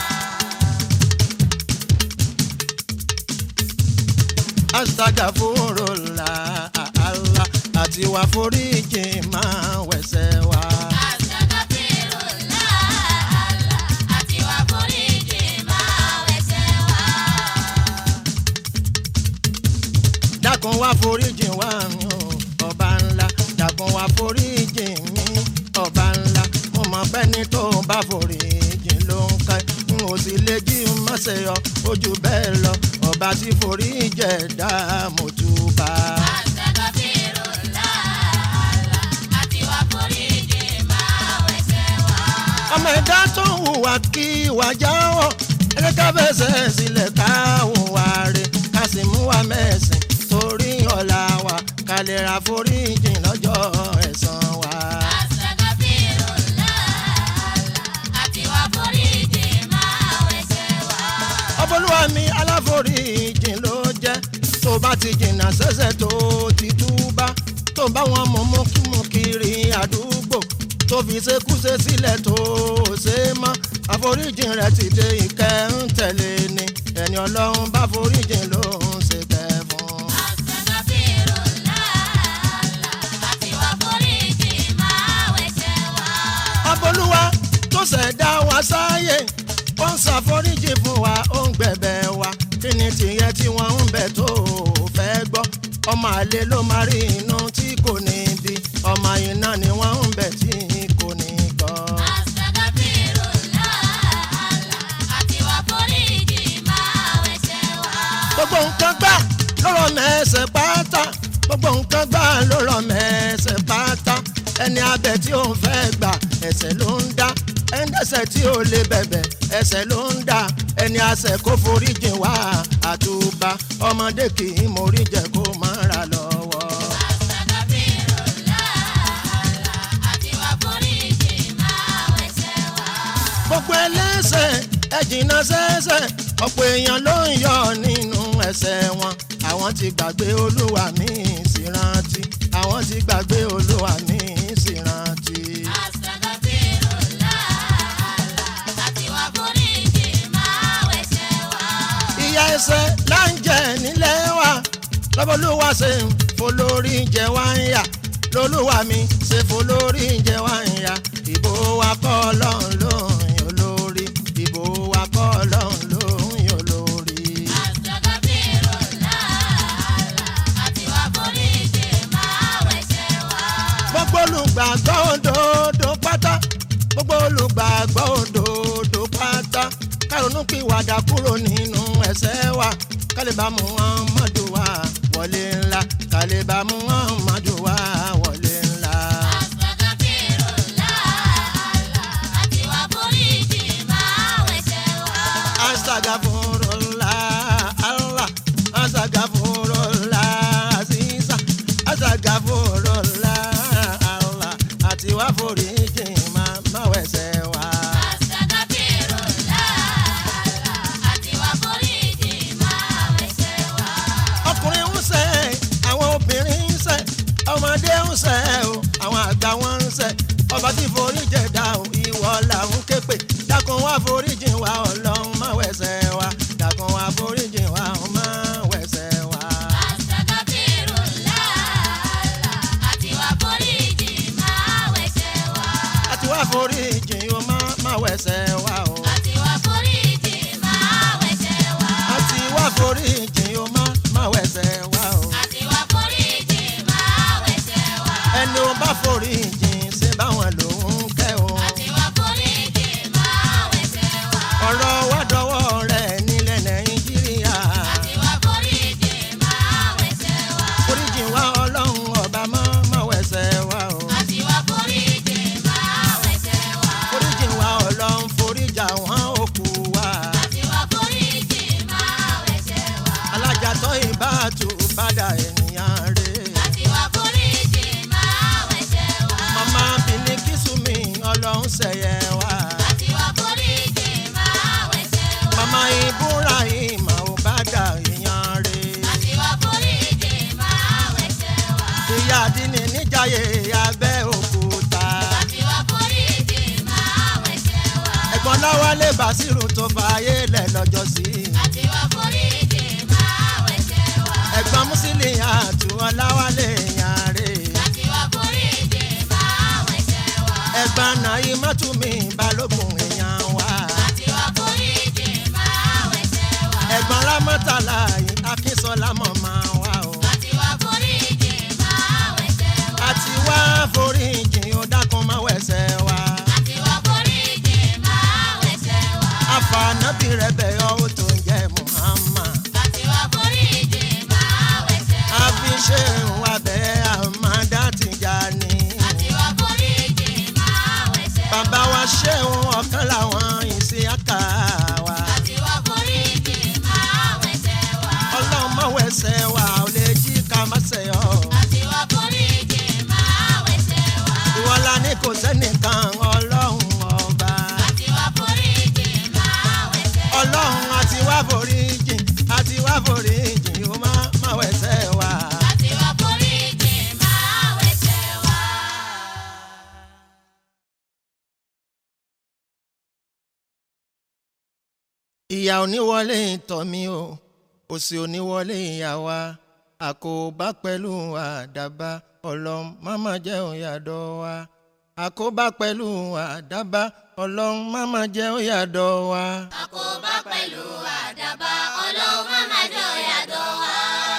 S8: astagafurula Allah àti wọn foríjì máa wẹ̀sẹ̀ wa.
S2: Astagfirullah, Allah, àti wá foríjì máa wẹ̀ṣẹ̀ wá.
S8: dákun wá foríjì wá mi o ọba ńlá dákun wá foríjì mi ọba ńlá mo mọ pẹ́ni tó bá foríjì ló ń ká n ò sì lè jí má ṣe yọ ojú bẹ́ẹ̀ lọ ọba tí foríjì ẹ̀dá mo túbà.
S2: Astagfirullah, Allah, àti wá foríjì máa wẹ̀ṣẹ̀ wá.
S8: ọmọ ẹ̀dá tó ń hùwà kí ìwà jáwọ́ ẹni ká fẹsẹ̀ sílẹ̀ ká hùwà rẹ̀ ká sì mú wa mẹ́sìn torí ọ̀la wa ká lè ra foríjì lọ́jọ́ ẹ̀san wa.
S2: Astagfirullah, Allah, àti wá foríjì máa wẹ̀ṣẹ̀ wá.
S8: ọbọlúwa mi aláforíjì ló jẹ́ tó bá ti jìnnà sẹ́sẹ̀ tó ti túbá tó bá wọn mú mú kí mú kiri àdúgbò tó fi ṣekúṣe sílẹ̀ tó ṣe mọ́ àforíjì rẹ̀ ti dé ìkẹ́ ń tẹ̀lé ni ẹni ọlọ́run bá foríjì ló ń ṣe kẹ́ fún.
S2: Astagfirullah, Allah, àti wá foríjì máa wẹ̀ṣẹ̀ wá.
S8: ọbọlúwa tó ṣẹ̀dá wa sáyé ó ń ṣàforíjì fún wa ó ń gbẹ̀bẹ̀ wa kí ni tìyẹn tí wọ́n ń bẹ̀ tó fẹ́ gbọ́ ọmọ àlè ló máa rí inú tí kò ní bí ọmọ iná ni wọ́n ń bẹ̀ tí kò ní gbọ́.
S2: Astagfirullah, Allah, àti wá foríjì máa wẹ̀ṣẹ̀ wá.
S8: gbogbo nǹkan gbà lọ́rọ̀ mẹ́sẹ̀ pátá gbogbo nǹkan gbà lọ́rọ̀ mẹ́sẹ̀ pátá ẹni abẹ tí ó ń fẹ́ gbà ẹsẹ̀ ló ń dá ẹni dẹ́ṣẹ̀ tí ó lè bẹ̀bẹ̀ ẹsẹ̀ ló ń dá ẹni àṣẹ kó foríjì wá àtúbà ọmọdé kì í mórí jẹ kó má ra lọ́wọ́.
S2: Astagfirullah, Allah, àti wá foríjì máa wẹ̀ṣẹ̀ wá.
S8: gbogbo ẹlẹ́ṣẹ̀ ẹ jìnnà sẹ́ṣẹ̀ ọ̀pọ̀ èèyàn ló ń yọ nínú ẹ̀ṣẹ̀ wọn àwọn ti gbàgbé olúwa mi sì rántí àwọn ti gbàgbé olúwa mi sì rántí.
S2: Astagfirullah, Allah, àti wá foríjì máa wẹ̀ṣẹ̀ wá.
S8: ìyà ẹ̀ṣẹ̀ là ń jẹ nílẹ̀ wa lọ́bọ̀lúwa ṣe ń folórí jẹ wá ń yà lolúwa mi ṣe folórí jẹ wá ń yà ìbò wa kọ́ ọlọ́run ló ń yàn lórí ìbò wa kọ́ ọlọ́run ló ń yàn lórí.
S2: Astagfirullah, Allah, àti wá foríjì máa wẹ̀ṣẹ̀ wá.
S8: gbogbo olùgbàgbọ́ òdodo pátá gbogbo olùgbàgbọ́ òdodo pátá kárọ̀nù kí wàdà kúrò nínú ẹ̀ṣẹ̀ wa kálíbà muhammadu wa wọlé ńlá kálíbà muhammadu wa wọlé ńlá.
S2: Astagfirullah, Allah, àti wá foríjì máa wẹ̀ṣẹ̀ wá.
S8: asagafurula allah asagafurula aziza asagafurula allah àti wá foríjì máa má wẹ̀ṣẹ̀ wa.
S2: Astagfirullah, Allah, àti wá foríjì máa wẹ̀ṣẹ̀ wá.
S8: ọkùnrin ń ṣe àwọn obìnrin ń ṣe ọmọdé ń ṣe o àwọn àgbà wọn ń ṣe ọba tí forí jẹ̀dá o ìwọ làwọn képe dákun wá foríjì wa ọlọ́run má wẹ̀ṣẹ̀ wa dákun wá foríjì wa ọ̀hún má wẹ̀ṣẹ̀ wa.
S2: Astagfirullah, Allah, àti wá foríjì máa wẹ̀ṣẹ̀ wá.
S8: àti wá foríjì o má má wẹ̀ṣẹ̀ wa o.
S2: Àti wá foríjì máa wẹ̀ṣẹ̀ wá.
S8: àti wá foríjì o má má wẹ̀ṣẹ̀ wa o.
S2: Àti wá foríjì máa wẹ̀ṣẹ̀ wá.
S8: ẹni o bá foríjì ṣe báwọn lòún kẹ́ o.
S2: Àti wá foríjì máa wẹ̀ṣẹ̀ wá.
S8: ọ̀rọ̀ wá dọwọ́ rẹ̀ nílẹ̀ nàìjíríà.
S2: Àti wá foríjì máa wẹ̀ṣẹ̀ wá.
S8: foríjì wá ọlọ́run ọba mọ́ ọlọ́run ṣẹ̀yẹ wá.
S2: Àti wá foríjì máa wẹ̀ṣẹ̀ wá.
S8: mama ibrahim ò bá dà èèyàn rè.
S2: Àti wá foríjì máa wẹ̀ṣẹ̀ wá.
S8: ìyá àdínní níjàyè abẹ́ òkúta.
S2: Àti wá foríjì máa wẹ̀ṣẹ̀ wá.
S8: ẹ̀gbọ́n láwálé bàṣírù tó fààyè lẹ̀ lọ́jọ́ sí.
S2: Àti wá foríjì máa wẹ̀ṣẹ̀ wá.
S8: ẹ̀gbọ́n mùsílì àtúwọ̀ láwálé èèyàn rè.
S2: Àti wá foríjì máa wẹ̀ṣẹ̀ wá.
S8: ẹ̀gbọ́n nàí mọ́túnmí balógun èèyàn wá.
S2: Àti wá foríjì máa wẹ̀ṣẹ̀ wá.
S8: ẹ̀gbọ́n rámọ́tàlá yìí akínsọ́lá mọ̀ máa wá o.
S2: Àti wá foríjì máa wẹ̀ṣẹ̀ wá.
S8: àti wá foríjì ó dákun máa wẹ̀sẹ̀ wá.
S2: Àti wá foríjì máa wẹ̀ṣẹ̀ wá.
S8: àfànàbí rẹ̀ bẹ̀ ọ́ ó tó ń jẹ́ muhammad.
S2: Àti wá foríjì máa wẹ̀ṣẹ̀ wá.
S8: àfi ṣe ìwà bẹ́ẹ̀ àmàdá ti já ni.
S2: Àti wá foríjì máa wẹ̀ṣẹ̀ wá.
S8: bàbá wa ṣéun ọ̀kan làwọn ìsìn àkà wa.
S2: Àti wá foríjì máa wẹ̀ṣẹ̀ wá.
S8: ọlọ́run máa wẹ̀sẹ̀ wá ò lè jí ká má ṣe ọ́.
S2: Àti wá foríjì máa wẹ̀ṣẹ̀ wá.
S8: ìwọ́lá ní kò sẹ́nìkan ọlọ́run ọba.
S2: Àti wá foríjì máa wẹ̀ṣẹ̀ wá.
S8: ọlọ́run àti wá foríjì àti wá foríjì ó máa máa wẹ̀sẹ̀ wá.
S2: Àti wá foríjì máa wẹ̀ṣẹ̀ wá.
S8: ìyá oníwọlé tọ̀ mí o òsì oníwọlé ìyá wa àkóbá pẹ̀lú àdàbà ọlọ́run máma jẹ́ òyàdọ̀ wa àkóbá pẹ̀lú àdàbà ọlọ́run máma jẹ́ òyàdọ̀ wa.
S2: Àkóbá pẹ̀lú àdàbà ọlọ́run má má jọ yàdọ̀ wá.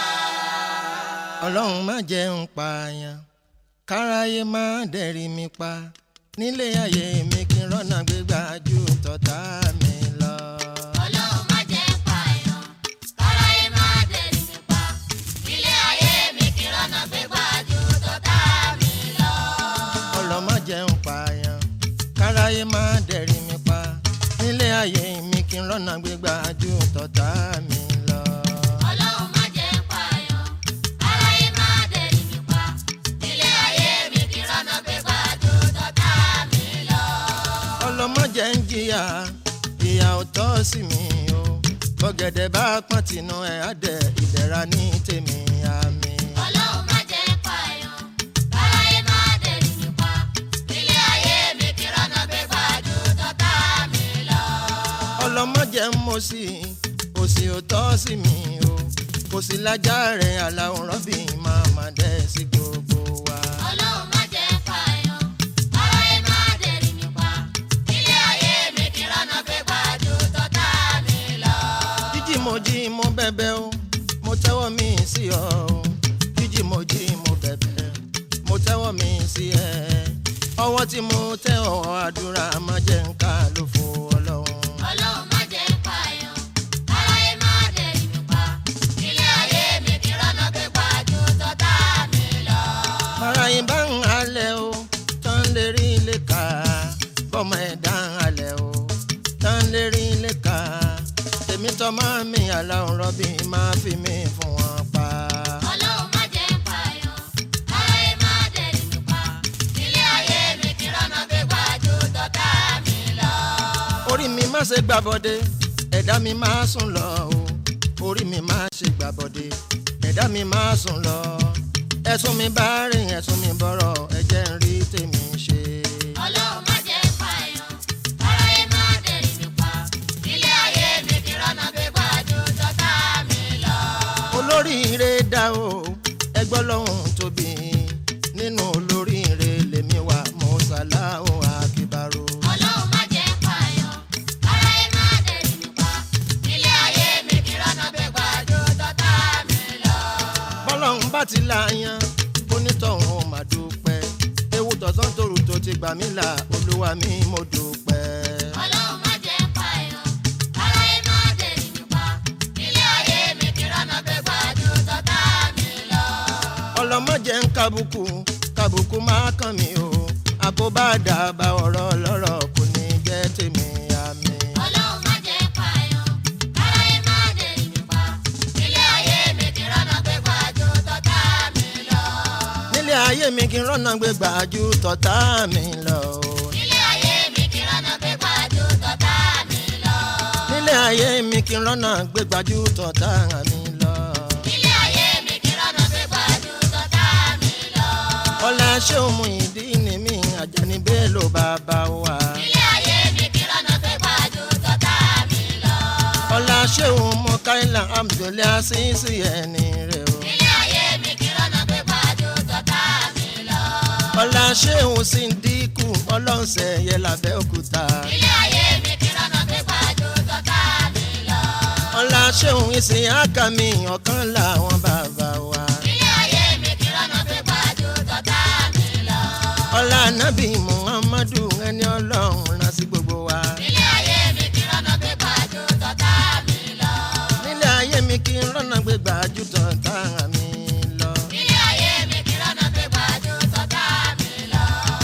S8: ọlọ́run má jẹ́ ń pààyàn káráyé má dẹ̀rí mi pa nílé ayé mi kí n rọ́nà gbégbá ju tọ̀tá mi lọ.
S2: Ọlọ́run má jẹ́ pààyàn, káráyé má dẹ̀rí mi pa. Ilé ayé mi kí rọ́nà gbé gbájú tọ́tà mi lọ.
S8: ọlọ́mọ jẹun pààyàn káráyé má dẹ̀rí mi pa nílé ayé mi kí n rọ́nà gbégbá ju tọ̀tá mi lọ.
S2: Ọlọ́run má jẹ́ pààyàn, káráyé má dẹ̀rí mi pa. Ilé ayé mi kí rọ́nà gbé gbájú tọ́tà mi lọ.
S8: ọlọ́mọ jẹ́ ń jìyà ìyà ò tọ́ sí mi o bọ́gẹ̀dẹ̀ bá pọ́n tìǹú ẹ̀ á dẹ̀ ìdẹ̀ra ní tèmi àmì.
S2: Ọlọ́run má jẹ́ pààyàn, káráyé má dẹ̀rí mi pa. Ilé ayé mi kí rọ́nà gbé gbájú tọ́tà mi lọ.
S8: ọlọ́mọ jẹ́ ń mọ̀ sí òsì ò tọ́ sí mi o kò sí lájà rẹ̀ aláwòrán bí màmá dẹ̀ sí gbogbo wa.
S2: Ọlọ́run má jẹ́ pààyàn, káráyé má dẹ̀rí mi pa. Ilé ayé mi kí rọ́nà gbé gbájú tọ́tà mi lọ.
S8: jíjí mo jí mo bẹ̀bẹ̀ o mo tẹ́wọ́ mi sí ọ o jíjí mo jí mo bẹ̀bẹ̀ mo tẹ́wọ́ mi sí ẹ ọwọ́ tí mo tẹ́ ọwọ́ àdúrà má jẹ́ ń ká ló fo ọlọ́run.
S2: Ọlọ́run má jẹ́ pààyàn, káráyé má dẹ̀rí mi pa. Ilé ayé mi kí rọ́nà gbé gbájú tọ́tà mi lọ.
S8: ara yín bá ń halẹ̀ o tán lè rí ilé ká bọ́mọ ẹ̀dá ń halẹ̀ o tán lè rí ilé ká tèmi tọ́ máa mi àlàó rọ́bì máa fi mí fún wọn pa.
S2: Ọlọ́run má jẹ́ pààyàn, káráyé má dẹ̀rí mi pa. Ilé ayé mi kí rọ́nà gbé gbájú tọ́tà mi lọ.
S8: orí mi má ṣe gbàbọdé ẹ̀dá mi má sùn lọ o orí mi má ṣe gbàbọdé ẹ̀dá mi má sùn lọ ẹ̀sùn mi bá rìn ẹ̀sùn mi bọ̀rọ̀ ẹ̀jẹ̀ ń rí tèmi ṣe.
S2: Ọlọ́run má jẹ́ pààyàn, káráyé má dẹ̀rí mi pa. Ilé ayé mi kí rọ́nà gbé gbájú tọ́tà mi lọ.
S8: olóríire dá o ẹgbọ́n lọ́hùn tóbi nínú olóríire lèmi wà mọ́sálá o àkìbárò.
S2: Ọlọ́run má jẹ́ pààyàn, káráyé má dẹ̀rí mi pa. Ilé ayé mi kí rọ́nà gbé gbájú tọ́tà mi lọ.
S8: bọ́lọ́hún bá ti láyan onítọ̀hún ò má dúpẹ́ ewu tọ̀sán tòrù tó ti gbà mí là olúwa mi mo dúpẹ́.
S2: Ọlọ́run má jẹ́ pààyàn, káráyé má dẹ̀rí mi pa. Ilé ayé mi kí rọ́nà gbé gbájú tọ́tà mi lọ.
S8: ọlọmọjẹ ń kábùkù kábùkù máa kàn mí o àkóbá dàbà ọ̀rọ̀ lọ́rọ̀ kò ní jẹ́ tèmi àmì.
S2: Ọlọ́run má jẹ́ pààyàn, káráyé má dẹ̀rí mi pa. Ilé ayé mi kí rọ́nà gbé gbájú tọ́tà mi lọ.
S8: nílé ayé mi kí n rọ́nà gbé gbàjú tọ̀tá mi lọ. o.
S2: Ilé ayé
S8: kí n rọ́nà gbégbájú tọ̀tà mi lọ.
S2: Ilé ayé mi kí rọ́nà gbé gbàdú tọ́tà mi lọ.
S8: ọlá ṣéun mú ìdí ni mí àjàní bẹ́ẹ̀ ló bàbá wa.
S2: Ilé ayé mi kí rọ́nà gbé gbàdú tọ́tà mi lọ.
S8: ọlá ṣéun mú káìlà abdulẹ̀ àṣìṣe ẹni rẹ̀ o.
S2: Ilé ayé mi kí rọ́nà gbé gbàdú tọ́tà mi lọ.
S8: ọlá ṣéun sì ń dínkù ọlọ́sẹ̀ yẹ lábẹ́ òkúta.
S2: Ilé ayé mi kí rọ́nà gbé gbàdú tọ́tà mi lọ.
S8: ọlá ṣéun ìsìn àkàmì ọ̀kan làwọn bàbá wa.
S2: Ilé ayé mi kí rọ́nà gbé gbàdú tọ́tà mi lọ.
S8: ọlá nábì muhammadu ẹni ọlọ́run rán sí gbogbo wa.
S2: Ilé ayé mi kí rọ́nà gbé gbàdú tọ́tà mi lọ.
S8: nílé ayé mi kí n rọ́nà gbégbájú tọ̀tà mi lọ.
S2: Ilé ayé mi kí rọ́nà gbé gbàdú tọ́tà mi lọ.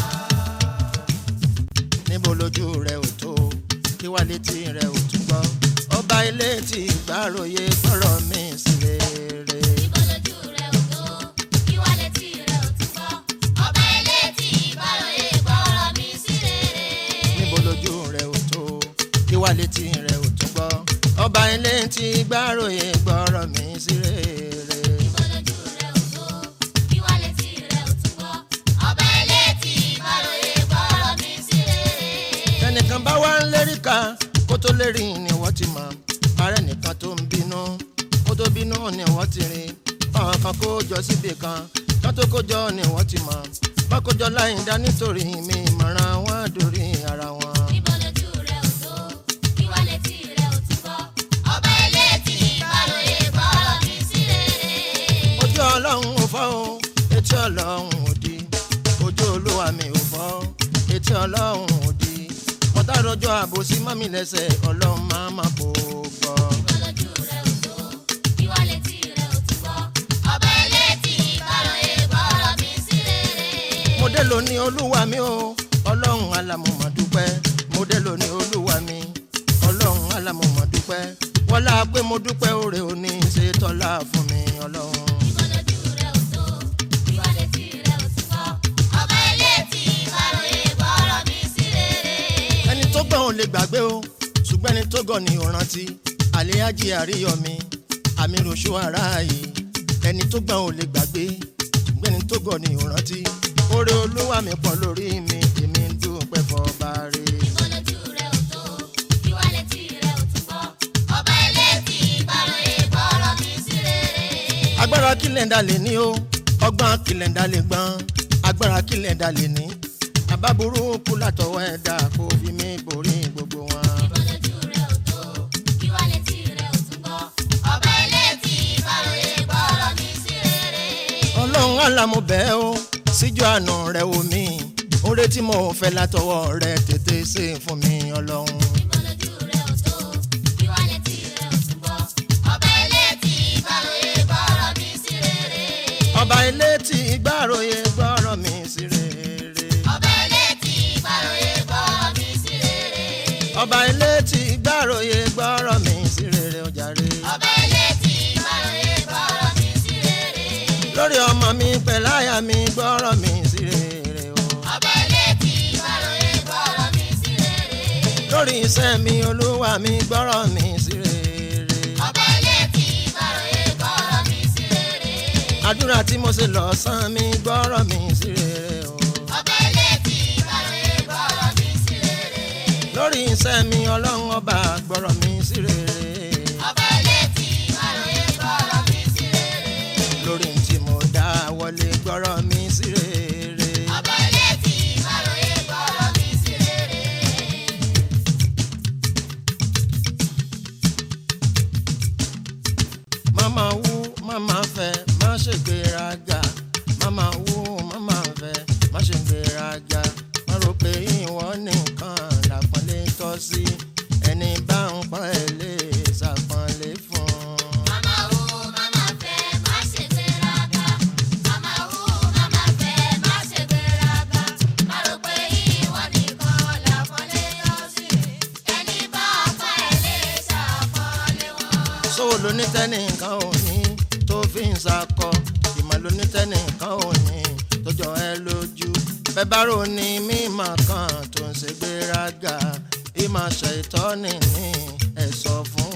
S8: níbo lójú rẹ ò tó kí wá létí rẹ ò tún gbọ́ ọba ilé tí gbàròyé gbọ́rọ̀ mi sí rere.
S2: Ibo lójú rẹ̀ ò tó, ìwà létí rẹ̀ ò tún gbọ́. Ọba elétí ìbáròyé gbọ́rọ̀ mi sí rere.
S8: níbo lójú rẹ ò tó kí wá létí rẹ ò tún gbọ́ ọba ilé tí gbàròyé gbọ́rọ̀ mi sí rere.
S2: Ibo lójú rẹ̀ ò tó, ìwà létí rẹ̀ ò tún gbọ́. Ọba elétí ìbáròyé gbọ́rọ̀ mi sí rere.
S8: ẹnìkan bá wá ń lérí ká kó tó lérí ni wọ́n ti mọ̀ ààrẹ nìkan tó ń bínú kó tó bínú ni wọ́n ti rí ọ̀hún kan kó jọ síbi kan kán tó kó jọ ni wọ́n ti mọ̀ bá kó jọ láì dá nítorí mi ìmọ̀ràn wọn dórí ara wọn.
S2: Ibo lójú rẹ̀ ò tó, ìwà létí rẹ̀ ò tún gbọ́. Ọba elétí ìbáròyé gbọ́rọ̀ mi sí rere.
S8: ojú ọlọ́run ò fọ́ o etí ọlọ́run ò di ojú olúwa mi ò fọ́ etí ọlọ́run ò di ọ̀tá rọjò àbòsí mọ́mí lẹ́sẹ̀ ọlọ́run máa má bò ó gbọ́.
S2: Ibo lójú rẹ̀ ò tó, ìwà létí rẹ̀ ò tún gbọ́. Ọba elétí ìbáròyé gbọ́rọ̀ mi sí rere.
S8: mo dé lóní olúwa mi o ọlọ́run alámọ̀mọ́ dúpẹ́ mo dé lóní olúwa mi ọlọ́run alámọ̀mọ́ dúpẹ́ wọ́lá pé mo dúpẹ́ òrè òní ṣe tọ́lá fún mi ọlọ́run.
S2: Ìbọ̀lójú rẹ̀ ò tó, ìwà létí rẹ̀ ò tún gbọ́. Ọba elétí ìbáròyé gbọ́rọ̀ mi sí rere.
S8: ẹni tó gbọ́n ò lè gbàgbé o ṣùgbọ́n ẹni tó gọ̀ ni ò rántí àléájì àríyọmi àmì ròṣù ara yìí ẹni tó gbọ́n ò lè gbàgbé ṣùgbọ́n ẹni tó gọ̀ ni ò rántí oore olúwa mi pọ̀ lórí mi èmi ń dúpẹ́ fọba rẹ̀.
S2: Ìbọ̀lójú rẹ̀ ò tó, ìwà létí rẹ̀ ò tún gbọ́. Ọba elétí ìbáròyé gbọ́rọ̀ mi sí rere.
S8: agbára kílẹ̀ndà lè ní o ọgbọ́n kílẹ̀ndà lè gbọ́n agbára kílẹ̀ndà lè ní àbá burúkú látọwọ́ ẹ̀dá kó fi mí borí gbogbo wọn.
S2: Ìbọ̀lójú rẹ̀ ò tó, ìwà létí rẹ̀ ò tún gbọ́. Ọba elétí ìbáròyé gbọ́rọ̀ mi sí rere.
S8: ọlọ́run àlàmú bẹ́ẹ̀ o síjú àánú rẹ̀ omi oore tí mo fẹ́ látọwọ́ rẹ̀ tètè ṣe fún mi ọlọ́run.
S2: Ìbọ̀lójú rẹ̀ ò tó, ìwà létí rẹ̀ ò tún gbọ́. Ọba elétí ìbáròyé gbọ́rọ̀ mi sí rere.
S8: ọba ilé tí gbàròyé gbọ́rọ̀ mi sí rere.
S2: Ọba elétí ìbáròyé gbọ́rọ̀ mi sí rere.
S8: ọba ilé tí gbàròyé gbọ́rọ̀ mi sí rere ó jàre.
S2: Ọba elétí ìbáròyé gbọ́rọ̀ mi sí rere.
S8: lórí ọmọ mi pẹ̀láyà mi gbọ́rọ̀ mi sí rere o.
S2: Ọba elétí ìbáròyé gbọ́rọ̀ mi sí rere.
S8: lórí iṣẹ́ mi olúwa mi gbọ́rọ̀ mi sí rere.
S2: Ọba elétí ìbáròyé gbọ́rọ̀ mi sí rere.
S8: àdúrà tí mo ṣe lọ́sàn-án mi gbọ́rọ̀ mi sí rere o.
S2: Ọba elétí ìbáròyé gbọ́rọ̀ mi sí rere.
S8: lórí iṣẹ́ mi ọlọ́run ọba gbọ́rọ̀ mi sí rere.
S2: Ọba elétí ìbáròyé gbọ́rọ̀ mi sí rere.
S8: lórí tí mo dá wọlé gbọ́rọ̀ mi sí rere.
S2: Ọba elétí ìbáròyé gbọ́rọ̀ mi sí rere.
S8: mama wú mama fẹ́ má ṣe gbéraga mama wú mama fẹ́ má ṣe gbéraga má rò pé ìwọ nìkan làpọ́nlé tọ́ sí ẹni bá ń pọ́n ẹ lè ṣàpọ́nlé fún un.
S2: Màmá wo màmá fẹ́ má ṣe gbéraga. Màmá wo màmá fẹ́ má ṣe gbéraga. Má rò pé ìwọ nìkan làpọ́nlé tọ́ sí. Ẹni bá ọ̀pá ẹ̀ lè ṣàpọ́nlé wọn.
S8: sówó lonítẹ́nìkan ò ní tó fi ń sakọ ìmọ̀ lonítẹ́nìkan ò ní tó jọ ẹ lójú bẹ́ẹ̀ bá rò ní mímọ̀ kan tó ń ṣe gbéraga ìmọ̀ ṣètọ́ nìní ẹ̀ sọ fún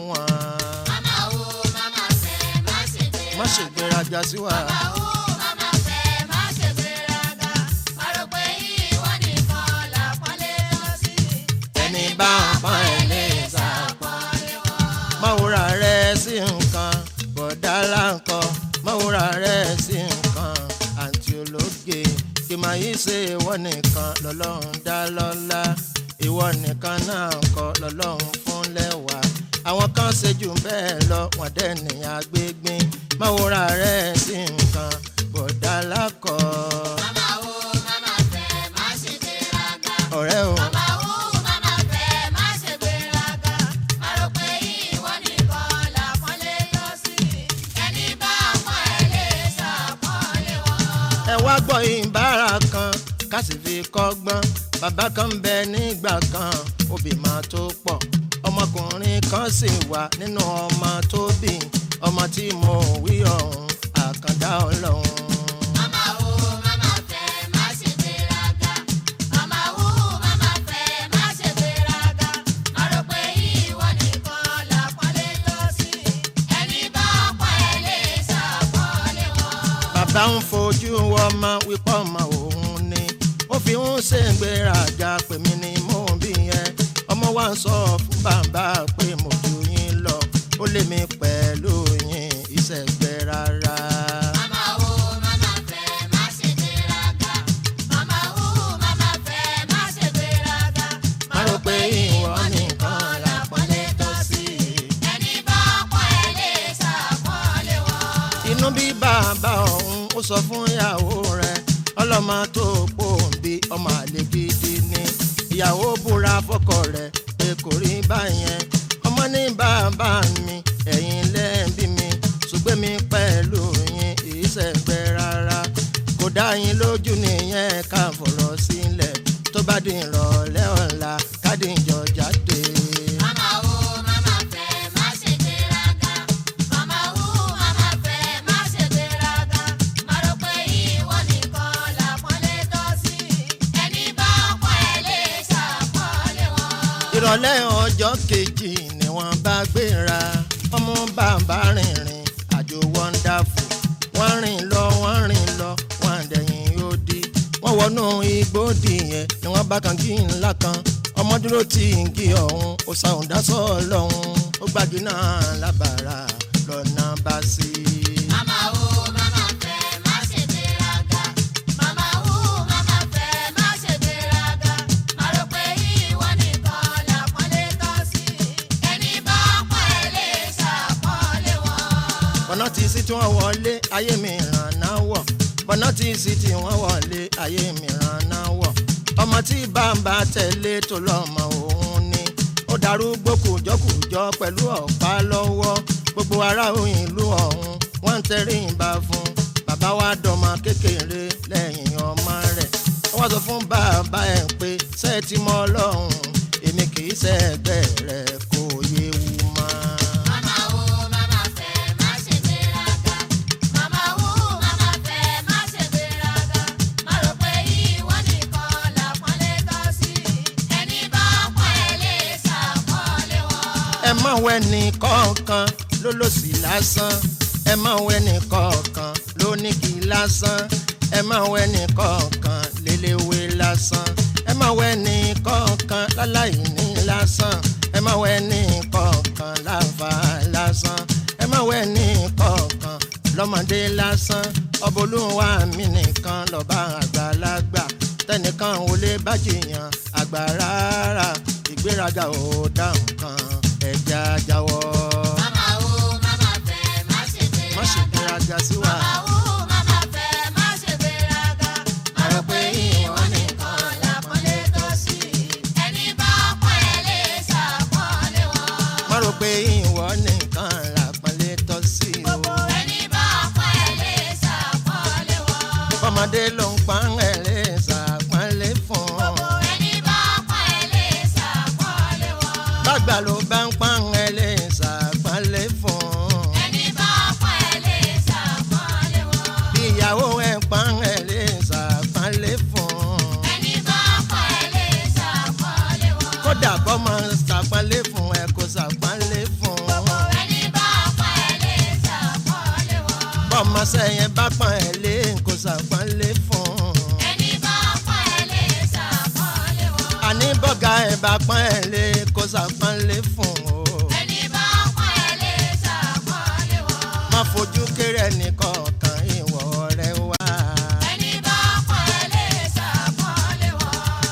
S8: wọn
S2: Màmá wo màmá fẹ́ má ṣe gbéraga.
S8: má ṣe gbéraga sí wa
S2: Màmá wo màmá fẹ́ má ṣe gbéraga. Má rò pé ìwọ nìkan làpọ́nlé tọ́ sí.
S8: ẹni bá ń pọ́n ẹ̀ lè sá
S2: Àpọ́nlé wọn.
S8: máwòrán rẹ̀ sí nǹkan bọ̀dá láǹkọ máwòrán rẹ̀ sí nǹkan àǹtí ológe kì máa yí ṣe ìwọ nìkan lọ́lọ́run dá lọ́lá ìwọ nìkan náà kọ́ lọ́lọ́run fún lẹ́wà àwọn kan ṣe jù bẹ́ẹ̀ lọ wọ́n dẹ̀ nìyàn gbégbín máwòrán rẹ̀ sí nǹkan bọ̀dá lákọ
S2: Màmá wo màmá fẹ́ má ṣe gbéraga.
S8: ọ̀rẹ́ o
S2: Màmá wo màmá fẹ́ má ṣe gbéraga. Má rò pé ìwọ nìkan làpọ́nlé tọ́ sí. Ẹni bá pọ́n ẹ lè ṣàpọ́nlé wọn.
S8: ẹ wá gbọ́ ìbára kan ká sì fi kọ́gbọ́n bàbá kan ń bẹ nígbà kan òbí máa tó pọ̀ ọmọkùnrin kan sì wà nínú ọmọ tó bí ọmọ tí mo wí ọ̀hún àkàndá ọlọ́run.
S2: Màmá wo màmá fẹ́ má ṣe gbéraga. Màmá wo màmá fẹ́ má ṣe gbéraga. Má rò pé ìwọ nìkan làpọ́nlé tọ́ sí. Ẹni bá pọ́n ẹ lè ṣàpọ́nlé wọn.
S8: bàbá ń fojú ọmọ wípé ọmọ òun ni ó fi ń ṣègbéraga pé mi ni mò ń bí yẹn ọmọ wa ń sọ fún bàbá pé mo ju yín lọ ó lé mi pẹ̀lú yín ìṣègbè rárá.
S2: Màmá wo màmá fẹ́ má ṣe gbéraga. Màmá wo màmá fẹ́ má ṣe gbéraga.
S8: má rò pé ìwọ nìkan làpọ́nlé tọ́ sí.
S2: Ẹni bá pọ́n ẹ lè ṣàpọ́nlé wọn.
S8: inú bí bàbá ọ̀hún ó sọ fún ìyàwó rẹ̀ ọlọ́mọ tó pòǹbí ọmọ àlè gidi ni ìyàwó búra fọ́kọ rẹ̀ pé kò rí báyẹn ọmọ ní bàbá mi ẹ̀yin lẹ́ẹ̀bí mi ṣùgbọ́n mi pẹ̀lú yín ìṣẹ̀gbẹ́ rárá kò dá yín lójú nìyẹn ká fọ̀rọ̀ sílẹ̀ tó bá di ìrọ̀lẹ́ ọ̀la ká dìjọ jáde.
S2: Màmá wo màmá fẹ́ má ṣe gbéraga. Màmá wo màmá fẹ́ má ṣe gbéraga. Má rò pé ìwọ nìkan làpọ́nlé tọ́ sí. Ẹni bá pọ́n ẹ lè ṣàpọ́nlé wọn.
S8: ìrọ̀lẹ́ ọjọ́ kejì ni wọ́n bá gbéra ọmọ bàbá rìnrìn àjò wọ́ndáfù wọ́n rìn lọ wọ́n rìn lọ wọ́n dẹ̀yìn odi wọ́n wọnú igbó dìyẹn ni wọ́n bá kan kí ńlá kan ọmọ dúró tí ń kí ọ̀hún ó sàún dásọ̀ lọ́hún ó gbági náà lábàárà lọ́nà bá sí i.
S2: Màmá wo màmá fẹ́ má ṣe gbéraga. Màmá wo màmá fẹ́ má ṣe gbéraga. Má rò pé ìwọ nìkan làpọ́nlé tọ́ sí. Ẹni bá pọ́n ẹ lè ṣàpọ́nlé wọn.
S8: bọ́nà tí sí tí wọ́n wọlé ayé mi ràn náà wọ̀ bọ́nà tí sí tí wọ́n wọlé ayé mi ràn náà wọ̀ ọmọ tí bàbá tẹ̀lé tó lọ́mọ òun ni ó darúgbó kùjọ́kùjọ́ pẹ̀lú ọ̀pá lọ́wọ́ gbogbo ará ìlú ọ̀hún wọ́n ń tẹrí ìbá fún bàbá wa dọ̀mọ kékeré lẹ́yìn ọmọ rẹ̀ wọ́n sọ fún bàbá ẹ̀ pé sẹ́ẹ̀tì mọ́ ọlọ́run èmi kì í sẹ́ẹ̀gbẹ́ rẹ̀ kò yéwu mọ́.
S2: Màmá wo màmá fẹ́ má ṣe gbéraga. Màmá wo màmá fẹ́ má ṣe gbéraga. Má rò pé ìwọ nìkan làpọ́nlé tọ́ sí. Ẹni bá pọ́n ẹ lè ṣàpọ́nlé wọn.
S8: ẹ má wẹ ní kọ̀ọ̀kan ló lò sí lásán ẹ má wẹ ní kọ̀ọ̀kan ló ní kí lásán ẹ má wẹ ní kọ̀ọ̀kan léléwé lásán ẹ má wẹ ní kọ̀ọ̀kan láláì ní lásán ẹ má wẹ ní kọ̀ọ̀kan láfa lásán ẹ má wẹ ní kọ̀ọ̀kan lọ́mọdé lásán ọbọlúwa mi nìkan lọ́ba àgbàlagbà tẹnìkan ò lè bá jiyàn àgbà rárá ìgbéraga ò dá nǹkan ẹja jáwọ́.
S2: Màmá wo màmá fẹ́ má ṣe
S8: má ṣe gbéraga sí wa.
S2: Màmá wo màmá fẹ́ má ṣe gbéraga. Má rò pé ìwọ nìkan làpọ́nlé tọ́ sí. Ẹni bá pọ́n ẹ lè ṣàpọ́nlé wọn.
S8: má rò pé ìwọ nìkan làpọ́nlé tọ́ sí o.
S2: Ẹni bá pọ́n ẹ lè ṣàpọ́nlé wọn.
S8: ọmọdé ló ń pa ẹ̀ lè ṣàpọ́nlé fún un.
S2: Ẹni bá pọ́n ẹ lè ṣàpọ́nlé wọn.
S8: bàgbà ló bá ń pa ẹ̀ lè ṣàpọ́nlé fún un.
S2: Ẹni bá pọ́n ẹ lè ṣàpọ́nlé wọn.
S8: bí ìyàwó ẹ̀ pa ẹ̀ lè ṣàpọ́nlé fún un.
S2: Ẹni bá pọ́n ẹ lè ṣàpọ́nlé wọn.
S8: kódà kọ́ mọ ṣàpọ́nlé fún ẹ kó ṣàpọ́nlé fún un. sẹ́yìn bá pọ́n ẹ̀ lé kò sàpọ́n lé fún un.
S2: ẹni bá pọ́n ẹ lè ṣàpọ́nlé wọn.
S8: àní bọ́gà ẹ̀ bá pọ́n ẹ̀ lé kò sàpọ́n lé fún un.
S2: ẹni bá pọ́n ẹ lè ṣàpọ́nlé wọn.
S8: má fojú kéré nìkọ̀ọ̀kan ìwọ rẹ wá.
S2: ẹni bá pọ́n ẹ lè ṣàpọ́nlé wọn.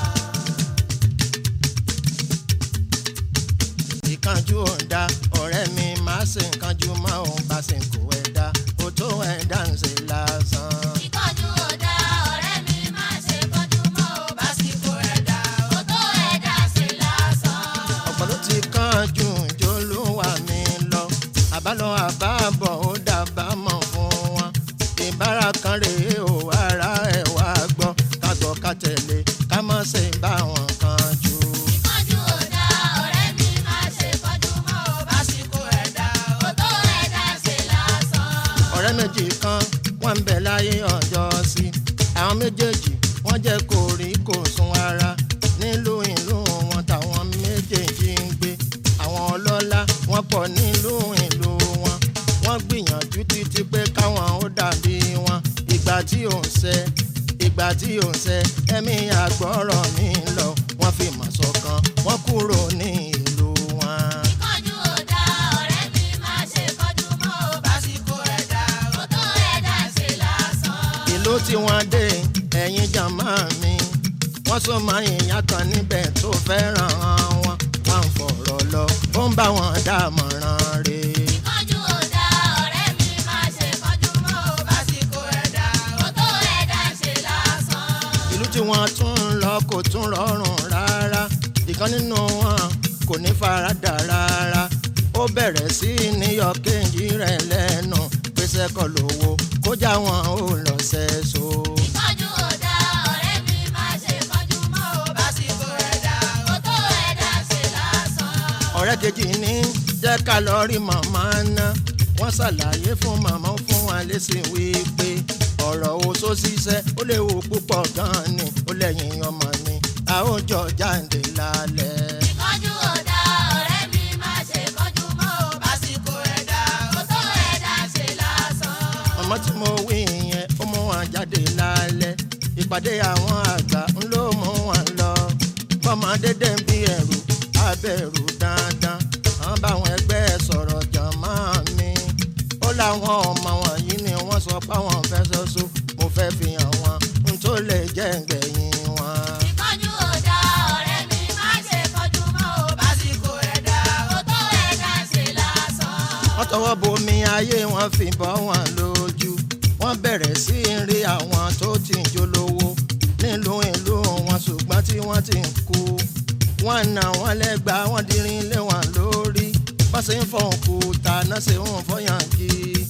S8: ìkánjú ọ̀dà ọ̀rẹ́ mi má ṣe nǹkanjú má òun bá ṣe kó ẹ̀dá ó tó ẹ̀dá ń ṣe lásán.
S2: ìkánjú ò dá ọ̀rẹ́ mi má ṣe kánjú mọ́ ò bá sì kó ẹ̀dá ó tó ẹ̀dá ṣe lásán.
S8: ọ̀pọ̀ ló ti kánjú jólúwà mi lọ àbálọ àbábọ̀ ó dábàámọ̀ fún wọn ìbára kan rèé ò ara ẹ̀ wá gbọ́ ká gbọ́ ká tẹ̀lé ká má ṣe bá wọn kánjú.
S2: ìkánjú ò dá ọ̀rẹ́ mi má ṣe kánjú mọ́ ò bá sì kó ẹ̀dá ó tó ẹ̀dá ṣe lásán.
S8: ọ̀rẹ́ méjì kan wọ́n ń bẹ láyé ọjọ́ sí àwọn méjèèjì wọ́n jẹ́ kó rí kó sun ara nílùú ìlú wọn táwọn méjèèjì ń gbé àwọn ọlọ́lá wọ́n pọ̀ nílùú ìlú wọn wọ́n gbìyànjú títí pé káwọn ó dàbí wọn ìgbà tí ò ń ṣe ìgbà tí ò ń ṣe ẹ̀mí àgbọ̀rọ̀ mi lọ wọ́n fi mọ̀ ṣọ̀kan wọ́n kúrò ní ìlú wọn.
S2: ìkánjú ò dá ọ̀rẹ́ mi má ṣe kánjú mọ́ ò bá sì kó ẹ̀dá ó tó ẹ̀dá ṣe lásán.
S8: ìlú tí wọ́n dé ẹ̀yin jàmá mi wọ́n sọ máa yìnyín kan níbẹ̀ tó fẹ́ràn wọn wọ́n ń fọ̀rọ̀ lọ ó ń bá wọn dámọ̀ràn rè
S2: ìkánjú ò dá ọ̀rẹ́ mi má ṣe kánjú mọ́ ò bá sì kó ẹ̀dá ó tó ẹ̀dá ṣe lásán.
S8: ìlú tí wọ́n tún ń lọ kò tún rọrùn rárá ìkan nínú wọn kò ní faradà rárá ó bẹ̀rẹ̀ sí níyọ kéńjì rẹ̀ lẹ́nu pèsè kọ́ lówó kó já wọn ó lọ sẹ́so.
S2: ìkánjú ò dá ọ̀rẹ́ mi má ṣe kánjú mọ́ ò bá sì kó ẹ̀dá ó tó ẹ̀dá ṣe lásán.
S8: ọ̀rẹ́ kejì ní jẹ́ ká lọ rí màmá ná wọ́n ṣàlàyé fún màmá fún wa lẹ́sìn wípé ọ̀rọ̀ oṣó ṣiṣẹ́ ó léwu púpọ̀ gan-an ni ó lẹ́yìn ọmọ ni a ó jọ jáde lálẹ́.
S2: ìkánjú ò dá ọ̀rẹ́ mi má ṣe kánjú mọ́ ò bá sì kó ẹ̀dá ó tó ẹ̀dá ṣe lásán.
S8: ọmọ tí mo wí yẹn ó mú wọn jáde lálẹ́ ìpàdé àwọn àgbà ń ló mú wọn lọ bọ́mọ dédé ń bí ẹ̀rù abẹ́rù dandan àwọn báwọn ẹgbẹ́ sọ̀rọ̀ jàmọ́ mi ó láwọn ọmọ wọ̀nyí ni wọ́n sọ páwọn fẹ́ ṣoṣo mo fẹ́ fi hàn wọn n tó lè jẹ́ gbẹ̀yìn wọn.
S2: ìkánjú ò dá ọ̀rẹ́ mi má ṣe kánjú mọ́ ò bá sì kó ẹ̀dá ó tó ẹ̀dá ṣe lásán.
S8: wọ́n tọwọ́ bomi ayé wọn fi bọ́ wọn lójú wọ́n bẹ̀rẹ̀ sí í rí àwọn tó ti ń jólówó nílùú ìlú wọn ṣùgbọ́n tí wọ́n ti ń kú wọ́n nà wọ́n lẹ́gbàá wọ́n dirin lé wọn lórí wọ́n sì ń fọ òkúta náà sì ń fọyàn kí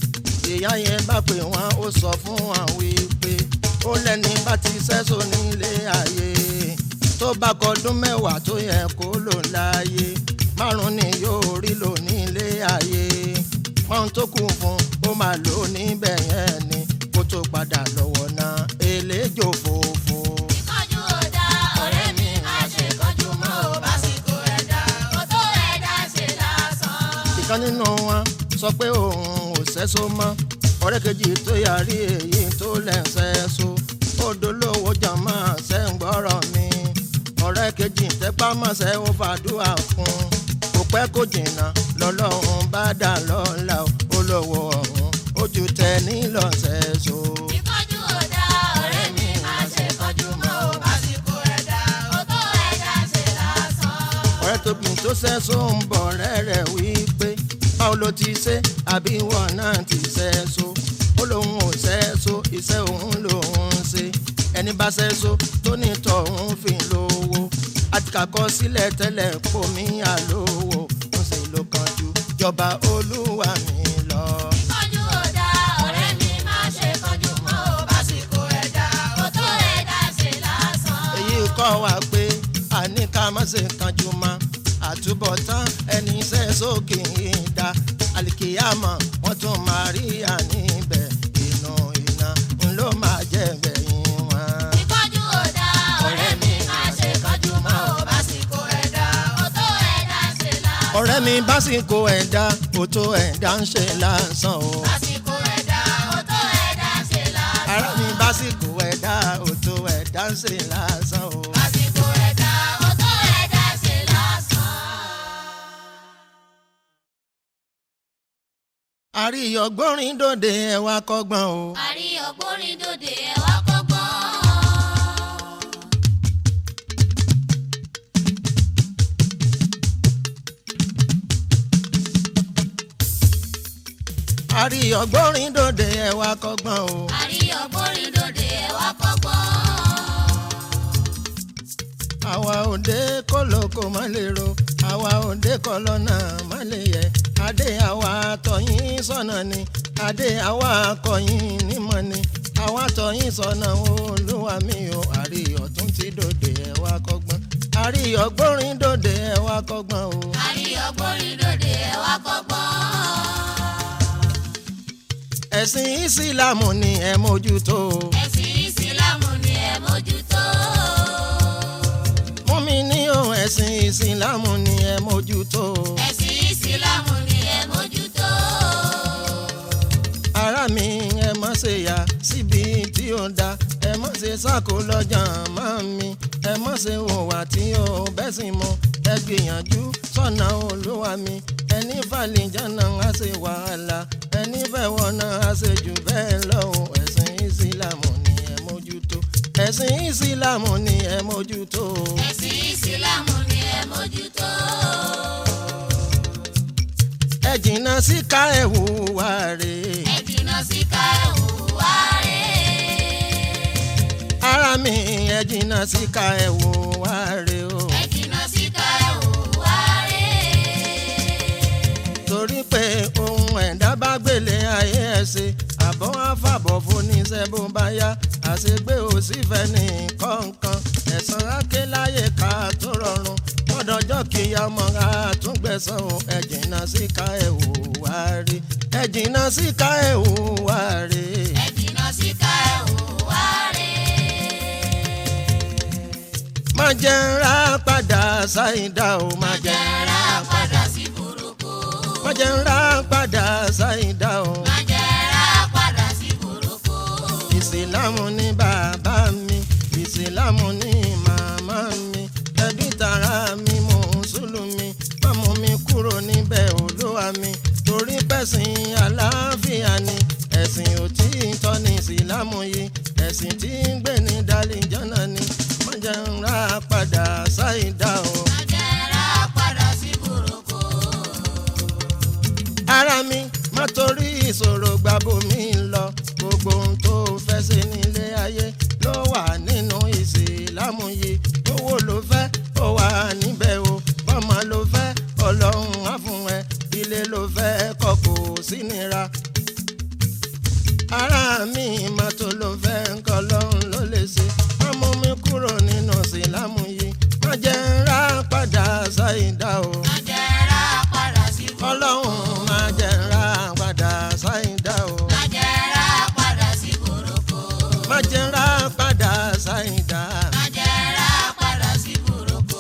S8: ìyá yẹn bá pè wọ́n ó sọ fún wọn wípé ó lẹ́ni bá ti sẹ́sọ nílé ayé tó bá kọdún mẹ́wàá tó yẹ kó lò láàyè márùn ni yóò rí lò nílé ayé wọn tó kù fún ó máa lò níbẹ̀ yẹn ni kó tó padà lọ́wọ́ náà eléjò fòfò.
S2: ìkánjú ò dá ọ̀rẹ́ mi má ṣe kánjú mọ́ ò bá sì kó ẹ̀dá ó tó ẹ̀dá ṣe lásán.
S8: ìkan nínú wọn sọ pé òun ò sẹ́sọ mọ́ ọ̀rẹ́ kejì tó yarí èyí tó lẹ́sẹ̀ so ó dolówó jàmọ́ sẹ́ńgbọ́rọ̀ mi ọ̀rẹ́ kejì tẹ́pá mọ́sẹ̀ ó fàdúrà fún kò pẹ́ kó jìnnà lọ́lọ́run bá dà lọ́la olówó ọ̀hún ojú tẹ nílọ̀sẹ̀ so.
S2: ìkánjú ò dá ọ̀rẹ́ mi má ṣe kánjú mọ́ ò bá sì kó ẹ̀dá ó tó ẹ̀dá ṣe lásán.
S8: ọ̀rẹ́ tóbi tó sẹ́sọ ń bọ̀ rẹ́rẹ̀ wípé báwo ló ti ṣe àbí ìwọ náà ti sẹ́sọ ó lóun ò sẹ́sọ iṣẹ́ òun lòun ń ṣe ẹni bá sẹ́sọ tó ní tọ̀hún fi lówó àti kàkọ́ sílẹ̀ tẹ́lẹ̀ kó mi àlówó ń ṣe ló kánjú jọba olúwa mi lọ.
S2: ìkánjú ò dá ọ̀rẹ́ mi má ṣe kánjú mọ́ ò bá sì kó ẹ̀dá ó tó ẹ̀dá ṣe lásán.
S8: èyí kọ́ wa pé àní ká má ṣe kanjú mọ́ àtúbọ̀tán ẹni iṣẹ́ sókè ń da àlìkìyàmọ̀ wọ́n tún máa rí àníbẹ̀ inú iná ń ló máa jẹ́ gbẹ̀yìn wọn.
S2: ìkánjú ò dá ọ̀rẹ́ mi má ṣe kánjú mọ́ ò bá sì kó ẹ̀dá ó tó ẹ̀dá ṣe lásán.
S8: ọ̀rẹ́ mi básìkò ẹ̀dá òtó ẹ̀dá ń ṣe lásán o.
S2: Lásìkò ẹ̀dá ó tó ẹ̀dá
S8: ara mi básìkò ẹ̀dá òtò ẹ̀dá ń ṣe lásán o.
S2: Àsìkò ẹ̀dá ọ̀tọ̀ ẹ̀dá ṣe lásán.
S8: àríyọ̀gbọ́nrin dòde ẹ̀wà kọ́gbọ́n o.
S2: Àrí ọgbórin dòde ẹ̀wà kọ́gbọ́n.
S8: àríyọ̀gbọ́nrin dòde ẹ̀wà kọ́gbọ́n o.
S2: Àrí ọgbórin dòde ẹ̀wà kọ́gbọ́n.
S8: àwa òde kólókó má lè ro àwa òde kọlọ́nà má lè yẹ adé àwa tọ̀yìn sọ̀nà ni adé àwa kọ̀yìn nímọ̀ ni àwa tọ̀yìn sọ̀nà olúwa mi o àríyọ̀ tún ti dòde ẹ̀wà kọ́gbọ́n àríyọ̀ gbórin dòde ẹ̀wà kọ́gbọ́n o.
S2: Àrí ọgbórin dòde ẹ̀wà kọ́gbọ́n.
S8: ẹ̀sìn ìsìlámù ni ẹ mójútó o.
S2: Ẹ̀sìn ìsìlámù ni ẹ mójútó.
S8: mú mi ní o ẹ̀sìn ìsìlámù ni ẹ mójútó o.
S2: Ẹ̀sìn ìsìlámù ni ẹ mójútó.
S8: ara mi ẹ má ṣe yà síbi tí ó da ẹ má ṣe sáko lọ́jà máa mi ẹ má ṣe hùwà tí ó bẹ́sìn mu ẹ gbìyànjú sọ́nà olúwa mi ẹni fàlìjánà á ṣe wàhálà ẹni fẹ̀wọ̀nà á ṣe jù bẹ́ẹ̀ lọ o ẹ̀sìn ìsìlámù ni ẹ mójútó ẹ̀sìn ìsìlámù ni ẹ mójútó
S2: Ẹ̀sìn ìsìlámù ni ẹ mójútó.
S8: ẹ jìnnà sí ká ẹ hùwà rèé.
S2: Ẹ jìnnà sí ká ẹ hùwà rẹ̀.
S8: ara mi ẹ jìnnà sí ká ẹ hùwà rèé o.
S2: Ẹ jìnnà sí ká ẹ hùwà rẹ̀.
S8: torí pé ohun ẹ̀dá bá gbélé ayé ẹ̀ ṣe àbọ̀ àfàbọ̀ foníṣẹ́ bó bá yá àṣegbé ò sí fẹ́ ní kọ̀ọ̀kan ẹ̀sán áké láyé ká tó rọrùn mọ́dọ̀jọ́ kìyà mọ́ àtúngbẹ̀sán o ẹ jìnnà sí ká ẹ̀ hù wá rí ẹ jìnnà sí ká ẹ̀ hù wá rí.
S2: Ẹ jìnnà sí ká ẹ hùwà rẹ̀.
S8: má jẹ́ ń ra padà ṣáìdá o má jẹ́ ń ra
S2: Jẹ́ra
S8: padà
S2: padà sí burúkú.
S8: má jẹ́ ń ra padà ṣáìdá o.
S2: Má jẹ́ra padà sí burúkú.
S8: ìsìlámù ní bàbá mi ìsìlámù ní màmá mi ẹbí tara mi mùsùlùmí mọ́mú mi kúrò níbẹ̀ olúwa mi torí pẹ̀sìn àlàáfíà ni ẹ̀sìn òtítọ́ ní ìsìlámù yìí ẹ̀sìn tí ń gbé ní dálíjọ́nà ni wọ́n jẹ́ ń ra padà ṣáìdá o.
S2: Má jẹ́ra padà sí burúkú.
S8: ara mi má torí ìṣòro gbàbó mi lọ gbogbo ohun tó fẹ́ ṣe nílé ayé ló wà nínú ìsìlámù yìí owó ló fẹ́ ó wà níbẹ̀ o bọ́mọ ló fẹ́ ọlọ́run á fún ẹ ilé ló fẹ́ kọ́ kò sí nira ara mi má tó ló fẹ́ nǹkan lọ́run ló lè ṣe má mú mi kúrò nínú ìsìlámù yìí má jẹ́ ń rà padà ṣáìdá o
S2: Má jẹ́ra padà sí burúkú.
S8: ọlọ́run máa jẹ́ ń ra padà ṣáìdá o.
S2: Má jẹ́ra padà sí burúkú.
S8: má jẹ́ ń ra padà ṣáìdá.
S2: Má jẹ́ra padà sí burúkú.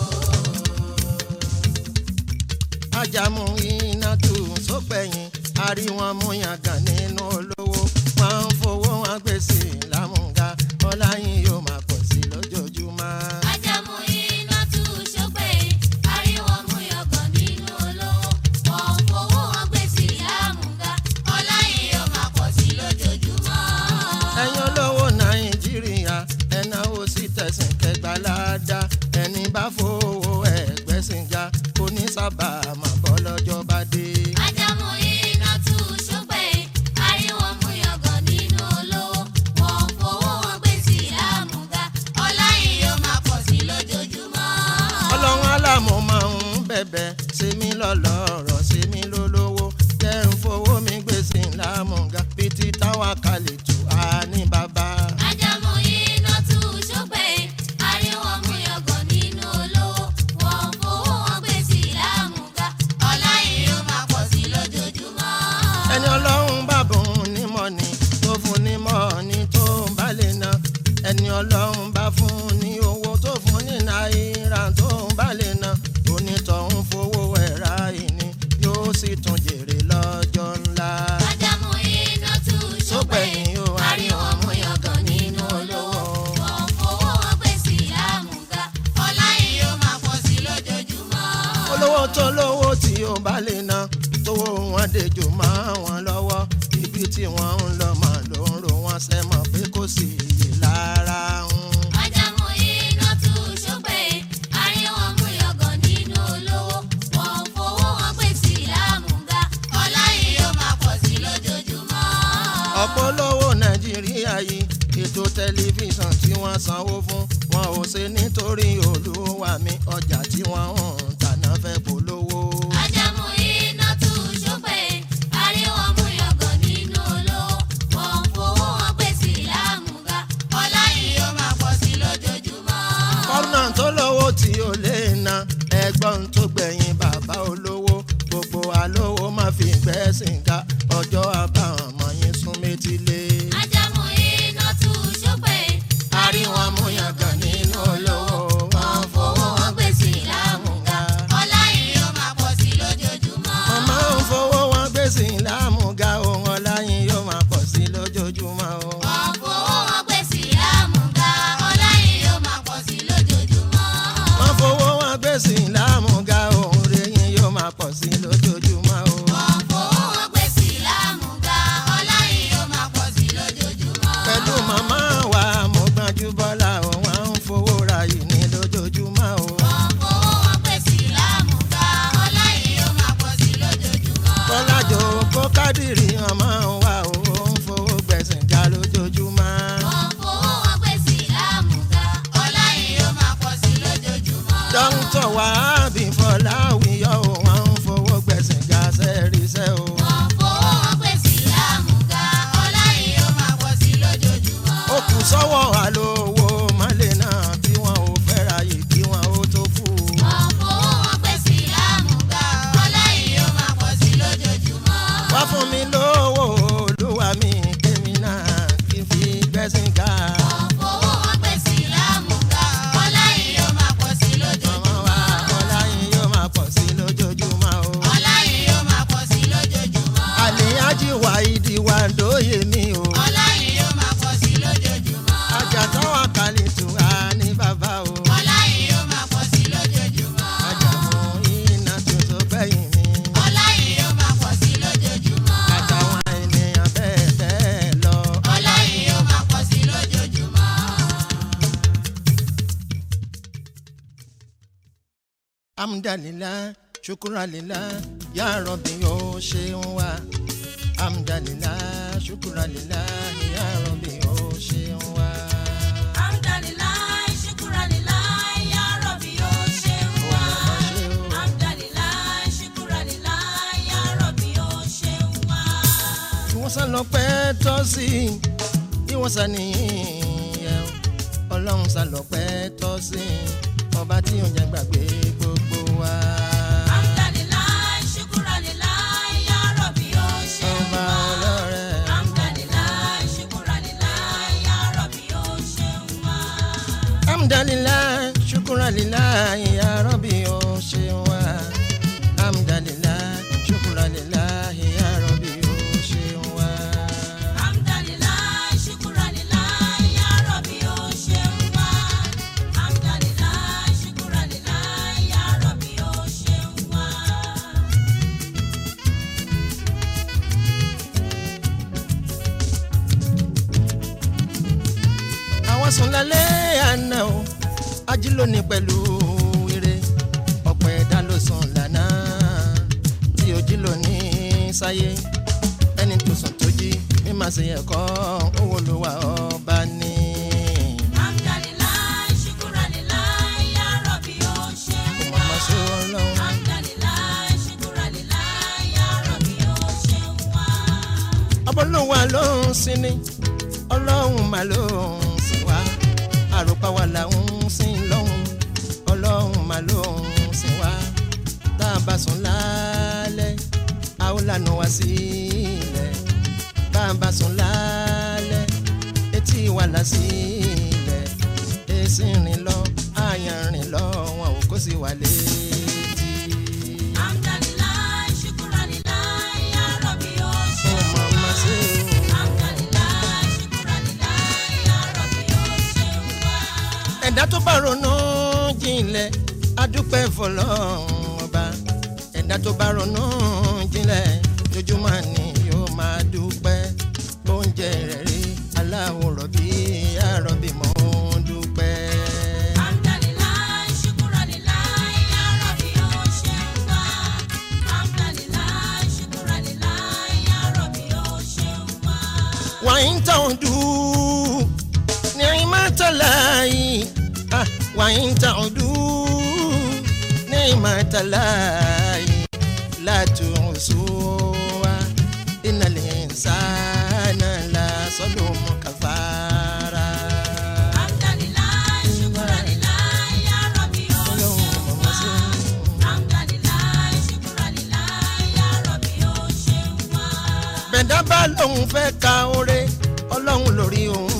S8: ajamu iná tù sópẹ̀yìn àríwọ̀n mú yangàn nínú olówó wọn ń fowó wọn gbèsè lámúga ọláyin yóò máa pọ̀ sí lójoojúmọ́.
S2: Ajamu iná tú ṣọpẹ́ ariwo mú yọgàn nínú olówó. Wọ́n fowó wọn gbé sí àmúga. Ọlá yìí yóò máa pọ̀ sí lójoojúmọ́.
S8: ẹ̀yin olówó nàìjíríà ẹ̀náwó sí tẹ̀sán kẹgbàládá ẹni bá fowó ẹ̀gbẹ́sìn ga kò ní sábà máa bọ́ lọ́jọ́ bá dé.
S2: Ajamu iná tú ṣọpẹ́ ariwo mú yọgàn nínú olówó. Wọ́n fowó wọn gbé sí àmúga. Ọlá yìí yóò máa pọ̀ sí lójoojúmọ́.
S8: ọlọ́run alámọ̀ máa ń bẹ̀bẹ̀ ṣe mí lọ́lọ́rọ̀ ṣe mí lólówó jẹ́ ń fowó mi gbèsè lámùgá bíi ti táwa kalẹ̀ tù á ní bàbá.
S2: Ajamu iná tú ṣọpẹ́ ariwo mú yọgàn nínú olówó. Wọ́n fowó wọn gbé sí àmúga. Ọlá yìí yóò máa pọ̀ sí lójoojúmọ́.
S8: ẹni ọlọ́run bá bùn nímọ̀ ni tó fún nímọ̀ ni tó ń bá lè ná ẹni ọlọ́run bá fún ní owó tó fún ní náírà tó ń bá lè ná onítọ̀hún fowó ẹ̀rá ìní yóò sì tún jèrè lọ́jọ́ ńlá.
S2: Ajamu iná tú ṣọpẹ́
S8: Sópẹ̀yìn o,
S2: ariwo mú
S8: olówó tó lówó tí ó bá lè ná tówó wọn dejò máa wọn lọ́wọ́ ibi tí wọ́n ń lọ mà ló ń ro wọn sẹ́mọ̀ pé kò sí iyì lára ń.
S2: Ajamu iná tú ṣọ́pẹ́, àríwọ̀n mú yọ̀gàn nínú olówó. Wọ́n fowó wọn pè sí lámùgá, ọlá yìí yóò máa pọ̀ sí lójoojúmọ́.
S8: ọ̀pọ̀ olówó nàìjíríà yìí ètò tẹlifíṣàn tí wọ́n sanwó fún wọn ò ṣe nítorí olúwa mi ọjà tí wọ́n ń tàná fẹ́ polówó.
S2: Ajamu iná tú ṣọ́pẹ́, àríwọ̀n mú yọ̀gàn nínú olówó. Wọ́n fowó wọn pè sí lámùgá, ọlá yìí yóò máa pọ̀ sí lójoojúmọ́.
S8: kọ́nà tó lówó tí ó lè na ẹgbọ́n tó gbẹ̀yìn bàbá olówó gbogbo alówó má fi gbẹ́sìn ká ọjọ́ àbáwọn ọmọ yín sún métílé.
S2: Ajamu iná tú ṣọ́pẹ́,
S8: àríwọ̀n amúyangàn nínú olówó wọn fowó wọn gbé sí lámùgá.
S2: ọlá yìí yóò máa pọ̀ sí lójoojúmọ́.
S8: màmá ń fowó wọn gbé sí lámùgá ohun ọláyin yóò máa pọ̀ sí lójoojúmọ́ o.
S2: Wọ́n fowó wọn pè sí lámùgá, ọlá yìí yóò máa pọ̀ sí lójoojúmọ́.
S8: wọ́n fowó wọn gbé sí lámùgá ohun rẹ̀yìn yóò máa pọ̀ sí lójoojúmọ́ o.
S2: Wọ́n fowó wọn pè sí lámùgá, ọlá yìí yóò máa pọ̀ sí lójoojúmọ́.
S8: pẹ̀lú màmá wa mo gbájú bọ́lá o wọ́n ń fowó ra yìí ní lójoojúmọ́ o.
S2: Wọ́n fowó wọn pè sí lámùgá, ọlá yìí yóò máa pọ̀ sí lójoojúmọ́.
S8: bọ́lájò kó kádìrì ọmọ wa o ó ń fowó gbẹ̀sìn ga lójoojúmọ́.
S2: Wọ́n fowó wọn pè sí lámùgá, ọlá yìí yóò máa pọ̀ sí lójoojúmọ́.
S8: dókítà wàhábì fọláwíyọ o wọ́n ń fowó gbẹ̀sìn ga sẹ́ẹ̀rìṣẹ́ o.
S2: Wọ́n fowó wọn pè sí lámùgá, ọlá yìí yóò máa pọ̀ sí lójoojúmọ́.
S8: ó kù sọ́wọ́ àlówó mọ́lẹ̀ náà tí wọ́n ò fẹ́ ra yìí kí wọ́n ó tó kú.
S2: Wọ́n fowó wọn pè sí lámùgá, ọlá yìí yóò máa pọ̀ sí lójoojúmọ́.
S8: wá fún mi lówó olúwa mi kémi náà kí n fi gbẹ́sìn ga.
S2: Wọ́n fowó wọn pè sí lámùgá, ọlá yìí yóò máa pọ̀ sí
S8: ọmọ wa
S2: lójoojúmọ́.
S8: ọláyin yóò máa pọ̀ sí lójoojúmọ́ o.
S2: Ọlá yìí yóò máa pọ̀ sí lójoojúmọ́.
S8: àlèyájí wà ìdí wà dóye mi o.
S2: Ọlá yìí yóò máa pọ̀ sí lójoojúmọ́.
S8: ajá táwa kàlí tù á ní bàbá o.
S2: Ọlá yìí yóò máa pọ̀ sí lójoojúmọ́.
S8: ajá mú iná tuntun gbẹ̀yìn mi.
S2: Ọlá yìí yóò máa pọ̀ sí lójoojúmọ́.
S8: àtàwọn ènìyàn bẹ́ẹ̀ bẹ́ẹ̀ lọ.
S2: Ọlá yìí yóò máa pọ̀ sí lójoojúmọ́.
S8: amdalila shukuralila ya rọbì ó ṣeun wa amdalila shukuralila ya rọbì ó ṣeun wa.
S2: Alhamdulillah, shukranilah, ya Rabbi, ó ṣeun wá. Alhamdulillah, shukranilah, ya Rabbi, ó ṣeun wá.
S8: ìwọ̀nsán lọ pẹ́ tọ́ sí ìwọ̀nsán nìyẹn ọlọ́run sá lọ pẹ́ tọ́ sí ọba tí òun jẹ́ gbàgbé gbogbo wa.
S2: Alhamdulillah, shukranilah, ya Rabbi, ó ṣeun
S8: ọba
S2: wá.
S8: ọlọ́rẹ̀
S2: Alhamdulillah, shukranilah, ya Rabbi, ó ṣeun wá.
S8: amdalila shukuralila ya rọbì ó ṣeun wa amdalila shukuralila ya rọbì ó ṣeun wa.
S2: Alhamdulillah, shukranilah, ya Rabbi, ó ṣeun wá. Alhamdulillah, shukranilah, ya Rabbi, ó ṣeun wá.
S8: àwọn sùn lálẹ́ àná o ají lónìí pẹ̀lú ire ọ̀pọ̀ ẹ̀dá ló sùn lánàá tí ojí lónìí sáyé ẹni tó sùn tó jí mímọ̀ sí ẹ̀kọ́ owó ló wà ọba ní.
S2: Alhamdulillah, shukranilah, ya Rabbi, ó ṣeun
S8: kò
S2: wá.
S8: mọ̀ mọ́ sí ọlọ́run.
S2: Alhamdulillah, shukranilah, ya Rabbi, ó ṣeun wá.
S8: ọbọ̀lọ́wà ló ń sin ni ọlọ́run mà ló ń sìn wá àròpá wa là ń sìn lọ́hùn ọlọ́run mà ló ń sìn wá tá a bá sùn lálẹ́ a ó lànà wá sílẹ̀ bá a bá sùn lálẹ́ etí wa là sílẹ̀ èsì rìn lọ àyàn rìn lọ wọn ò kó sí wa létí.
S2: Alhamdulillah, shukranilah, ya Rabbi, ó
S8: ó
S2: ṣeun
S8: mọ̀
S2: wá.
S8: máa ṣe o.
S2: Alhamdulillah, shukranilah, ya Rabbi, ó ṣeun wá.
S8: ẹ̀dá tó bá ronú jinlẹ̀ adúpẹ́ fọlọ́run ọba ẹ̀dá tó bá ronú jinlẹ̀ lójúmọ́ ni yóò máa dúpẹ́ oúnjẹ rẹ̀ rí aláwọ̀ rọ̀bì àrọ̀bì mọ́ ń dúpẹ́.
S2: Alhamdulillah, shukranillah, ya Rabbi o ṣeun wa. Alhamdulillah, shukranillah, ya Rabbi o ṣeun wa.
S8: وإن تعدوا نعمة الله آه، وإن تعدوا نعمة الله لا تحصوها إن الإنسان لظلوم كفارا
S2: Alhamdulillah, shukranillah, ya Rabbi o ṣeun wa. Alhamdulillah, shukranillah, ya Rabbi o ṣeun wa.
S8: bẹ̀dá bá lóun fẹ́ ka oore ọlọ́run lórí òun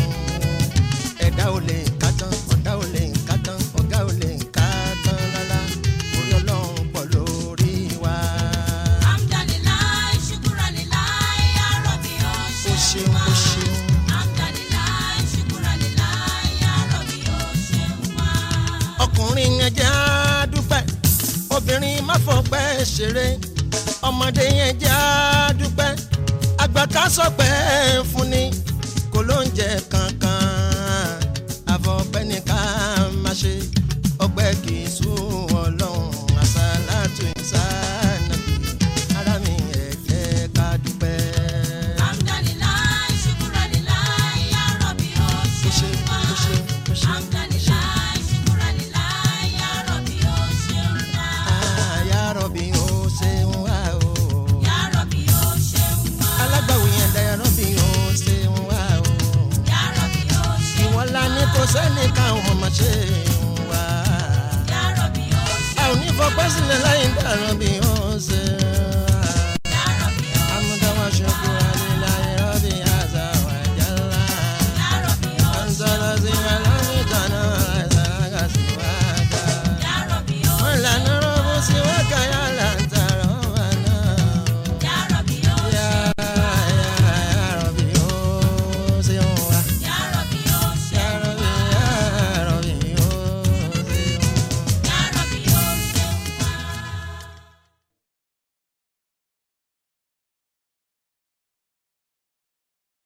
S8: ẹ̀dá ò lè ká tán ọ̀dá ò lè ká tán ọ̀gá ò lè ká tán rárá orí ọlọ́run pọ̀ lórí wa.
S2: Alhamdulillah, shukranillah, ya Rabbi o
S8: ó
S2: ṣeun
S8: ṣeun
S2: wa.
S8: ó ṣeun
S2: Alhamdulillah, shukranillah, ya Rabbi o ṣeun wa.
S8: ọkùnrin yẹn jẹ́ àdúpẹ́ obìnrin má fọpẹ́ ṣeré ọmọdé yẹn jẹ́ àdúpẹ́ àgbà ká sọpẹ́ fún ni kò ló ń jẹ kankan àfọpẹ́ ní ká má ṣe ọpẹ́ kì í sún ọlọ́run àṣàlátù ìsánàbí ara mi ẹ̀ jẹ́ ká dúpẹ́.
S2: Alhamdulillah, shukranillah, ya Rabbi o
S8: ó ṣe
S2: ṣeun wa.
S8: ó ṣe ó ṣe ó ṣe.
S2: Alhamdulillah, shukranillah, ya Rabbi o ṣeun wa.
S8: Ah, ya Rabbi, ó ṣeun wá o.
S2: Ya Rabbi o ṣeun wa.
S8: alágbàwí yẹn lẹ rọ́bì ó ṣeun wá o.
S2: Ya Rabbi o ṣeun
S8: ìwọ́n la ní kò sẹ́ni káwọn ọmọ ṣe wá.
S2: Ya Rabbi o
S8: a ò ní fọpẹ́ sílẹ̀ láyé dá rọ́bì ó ṣeun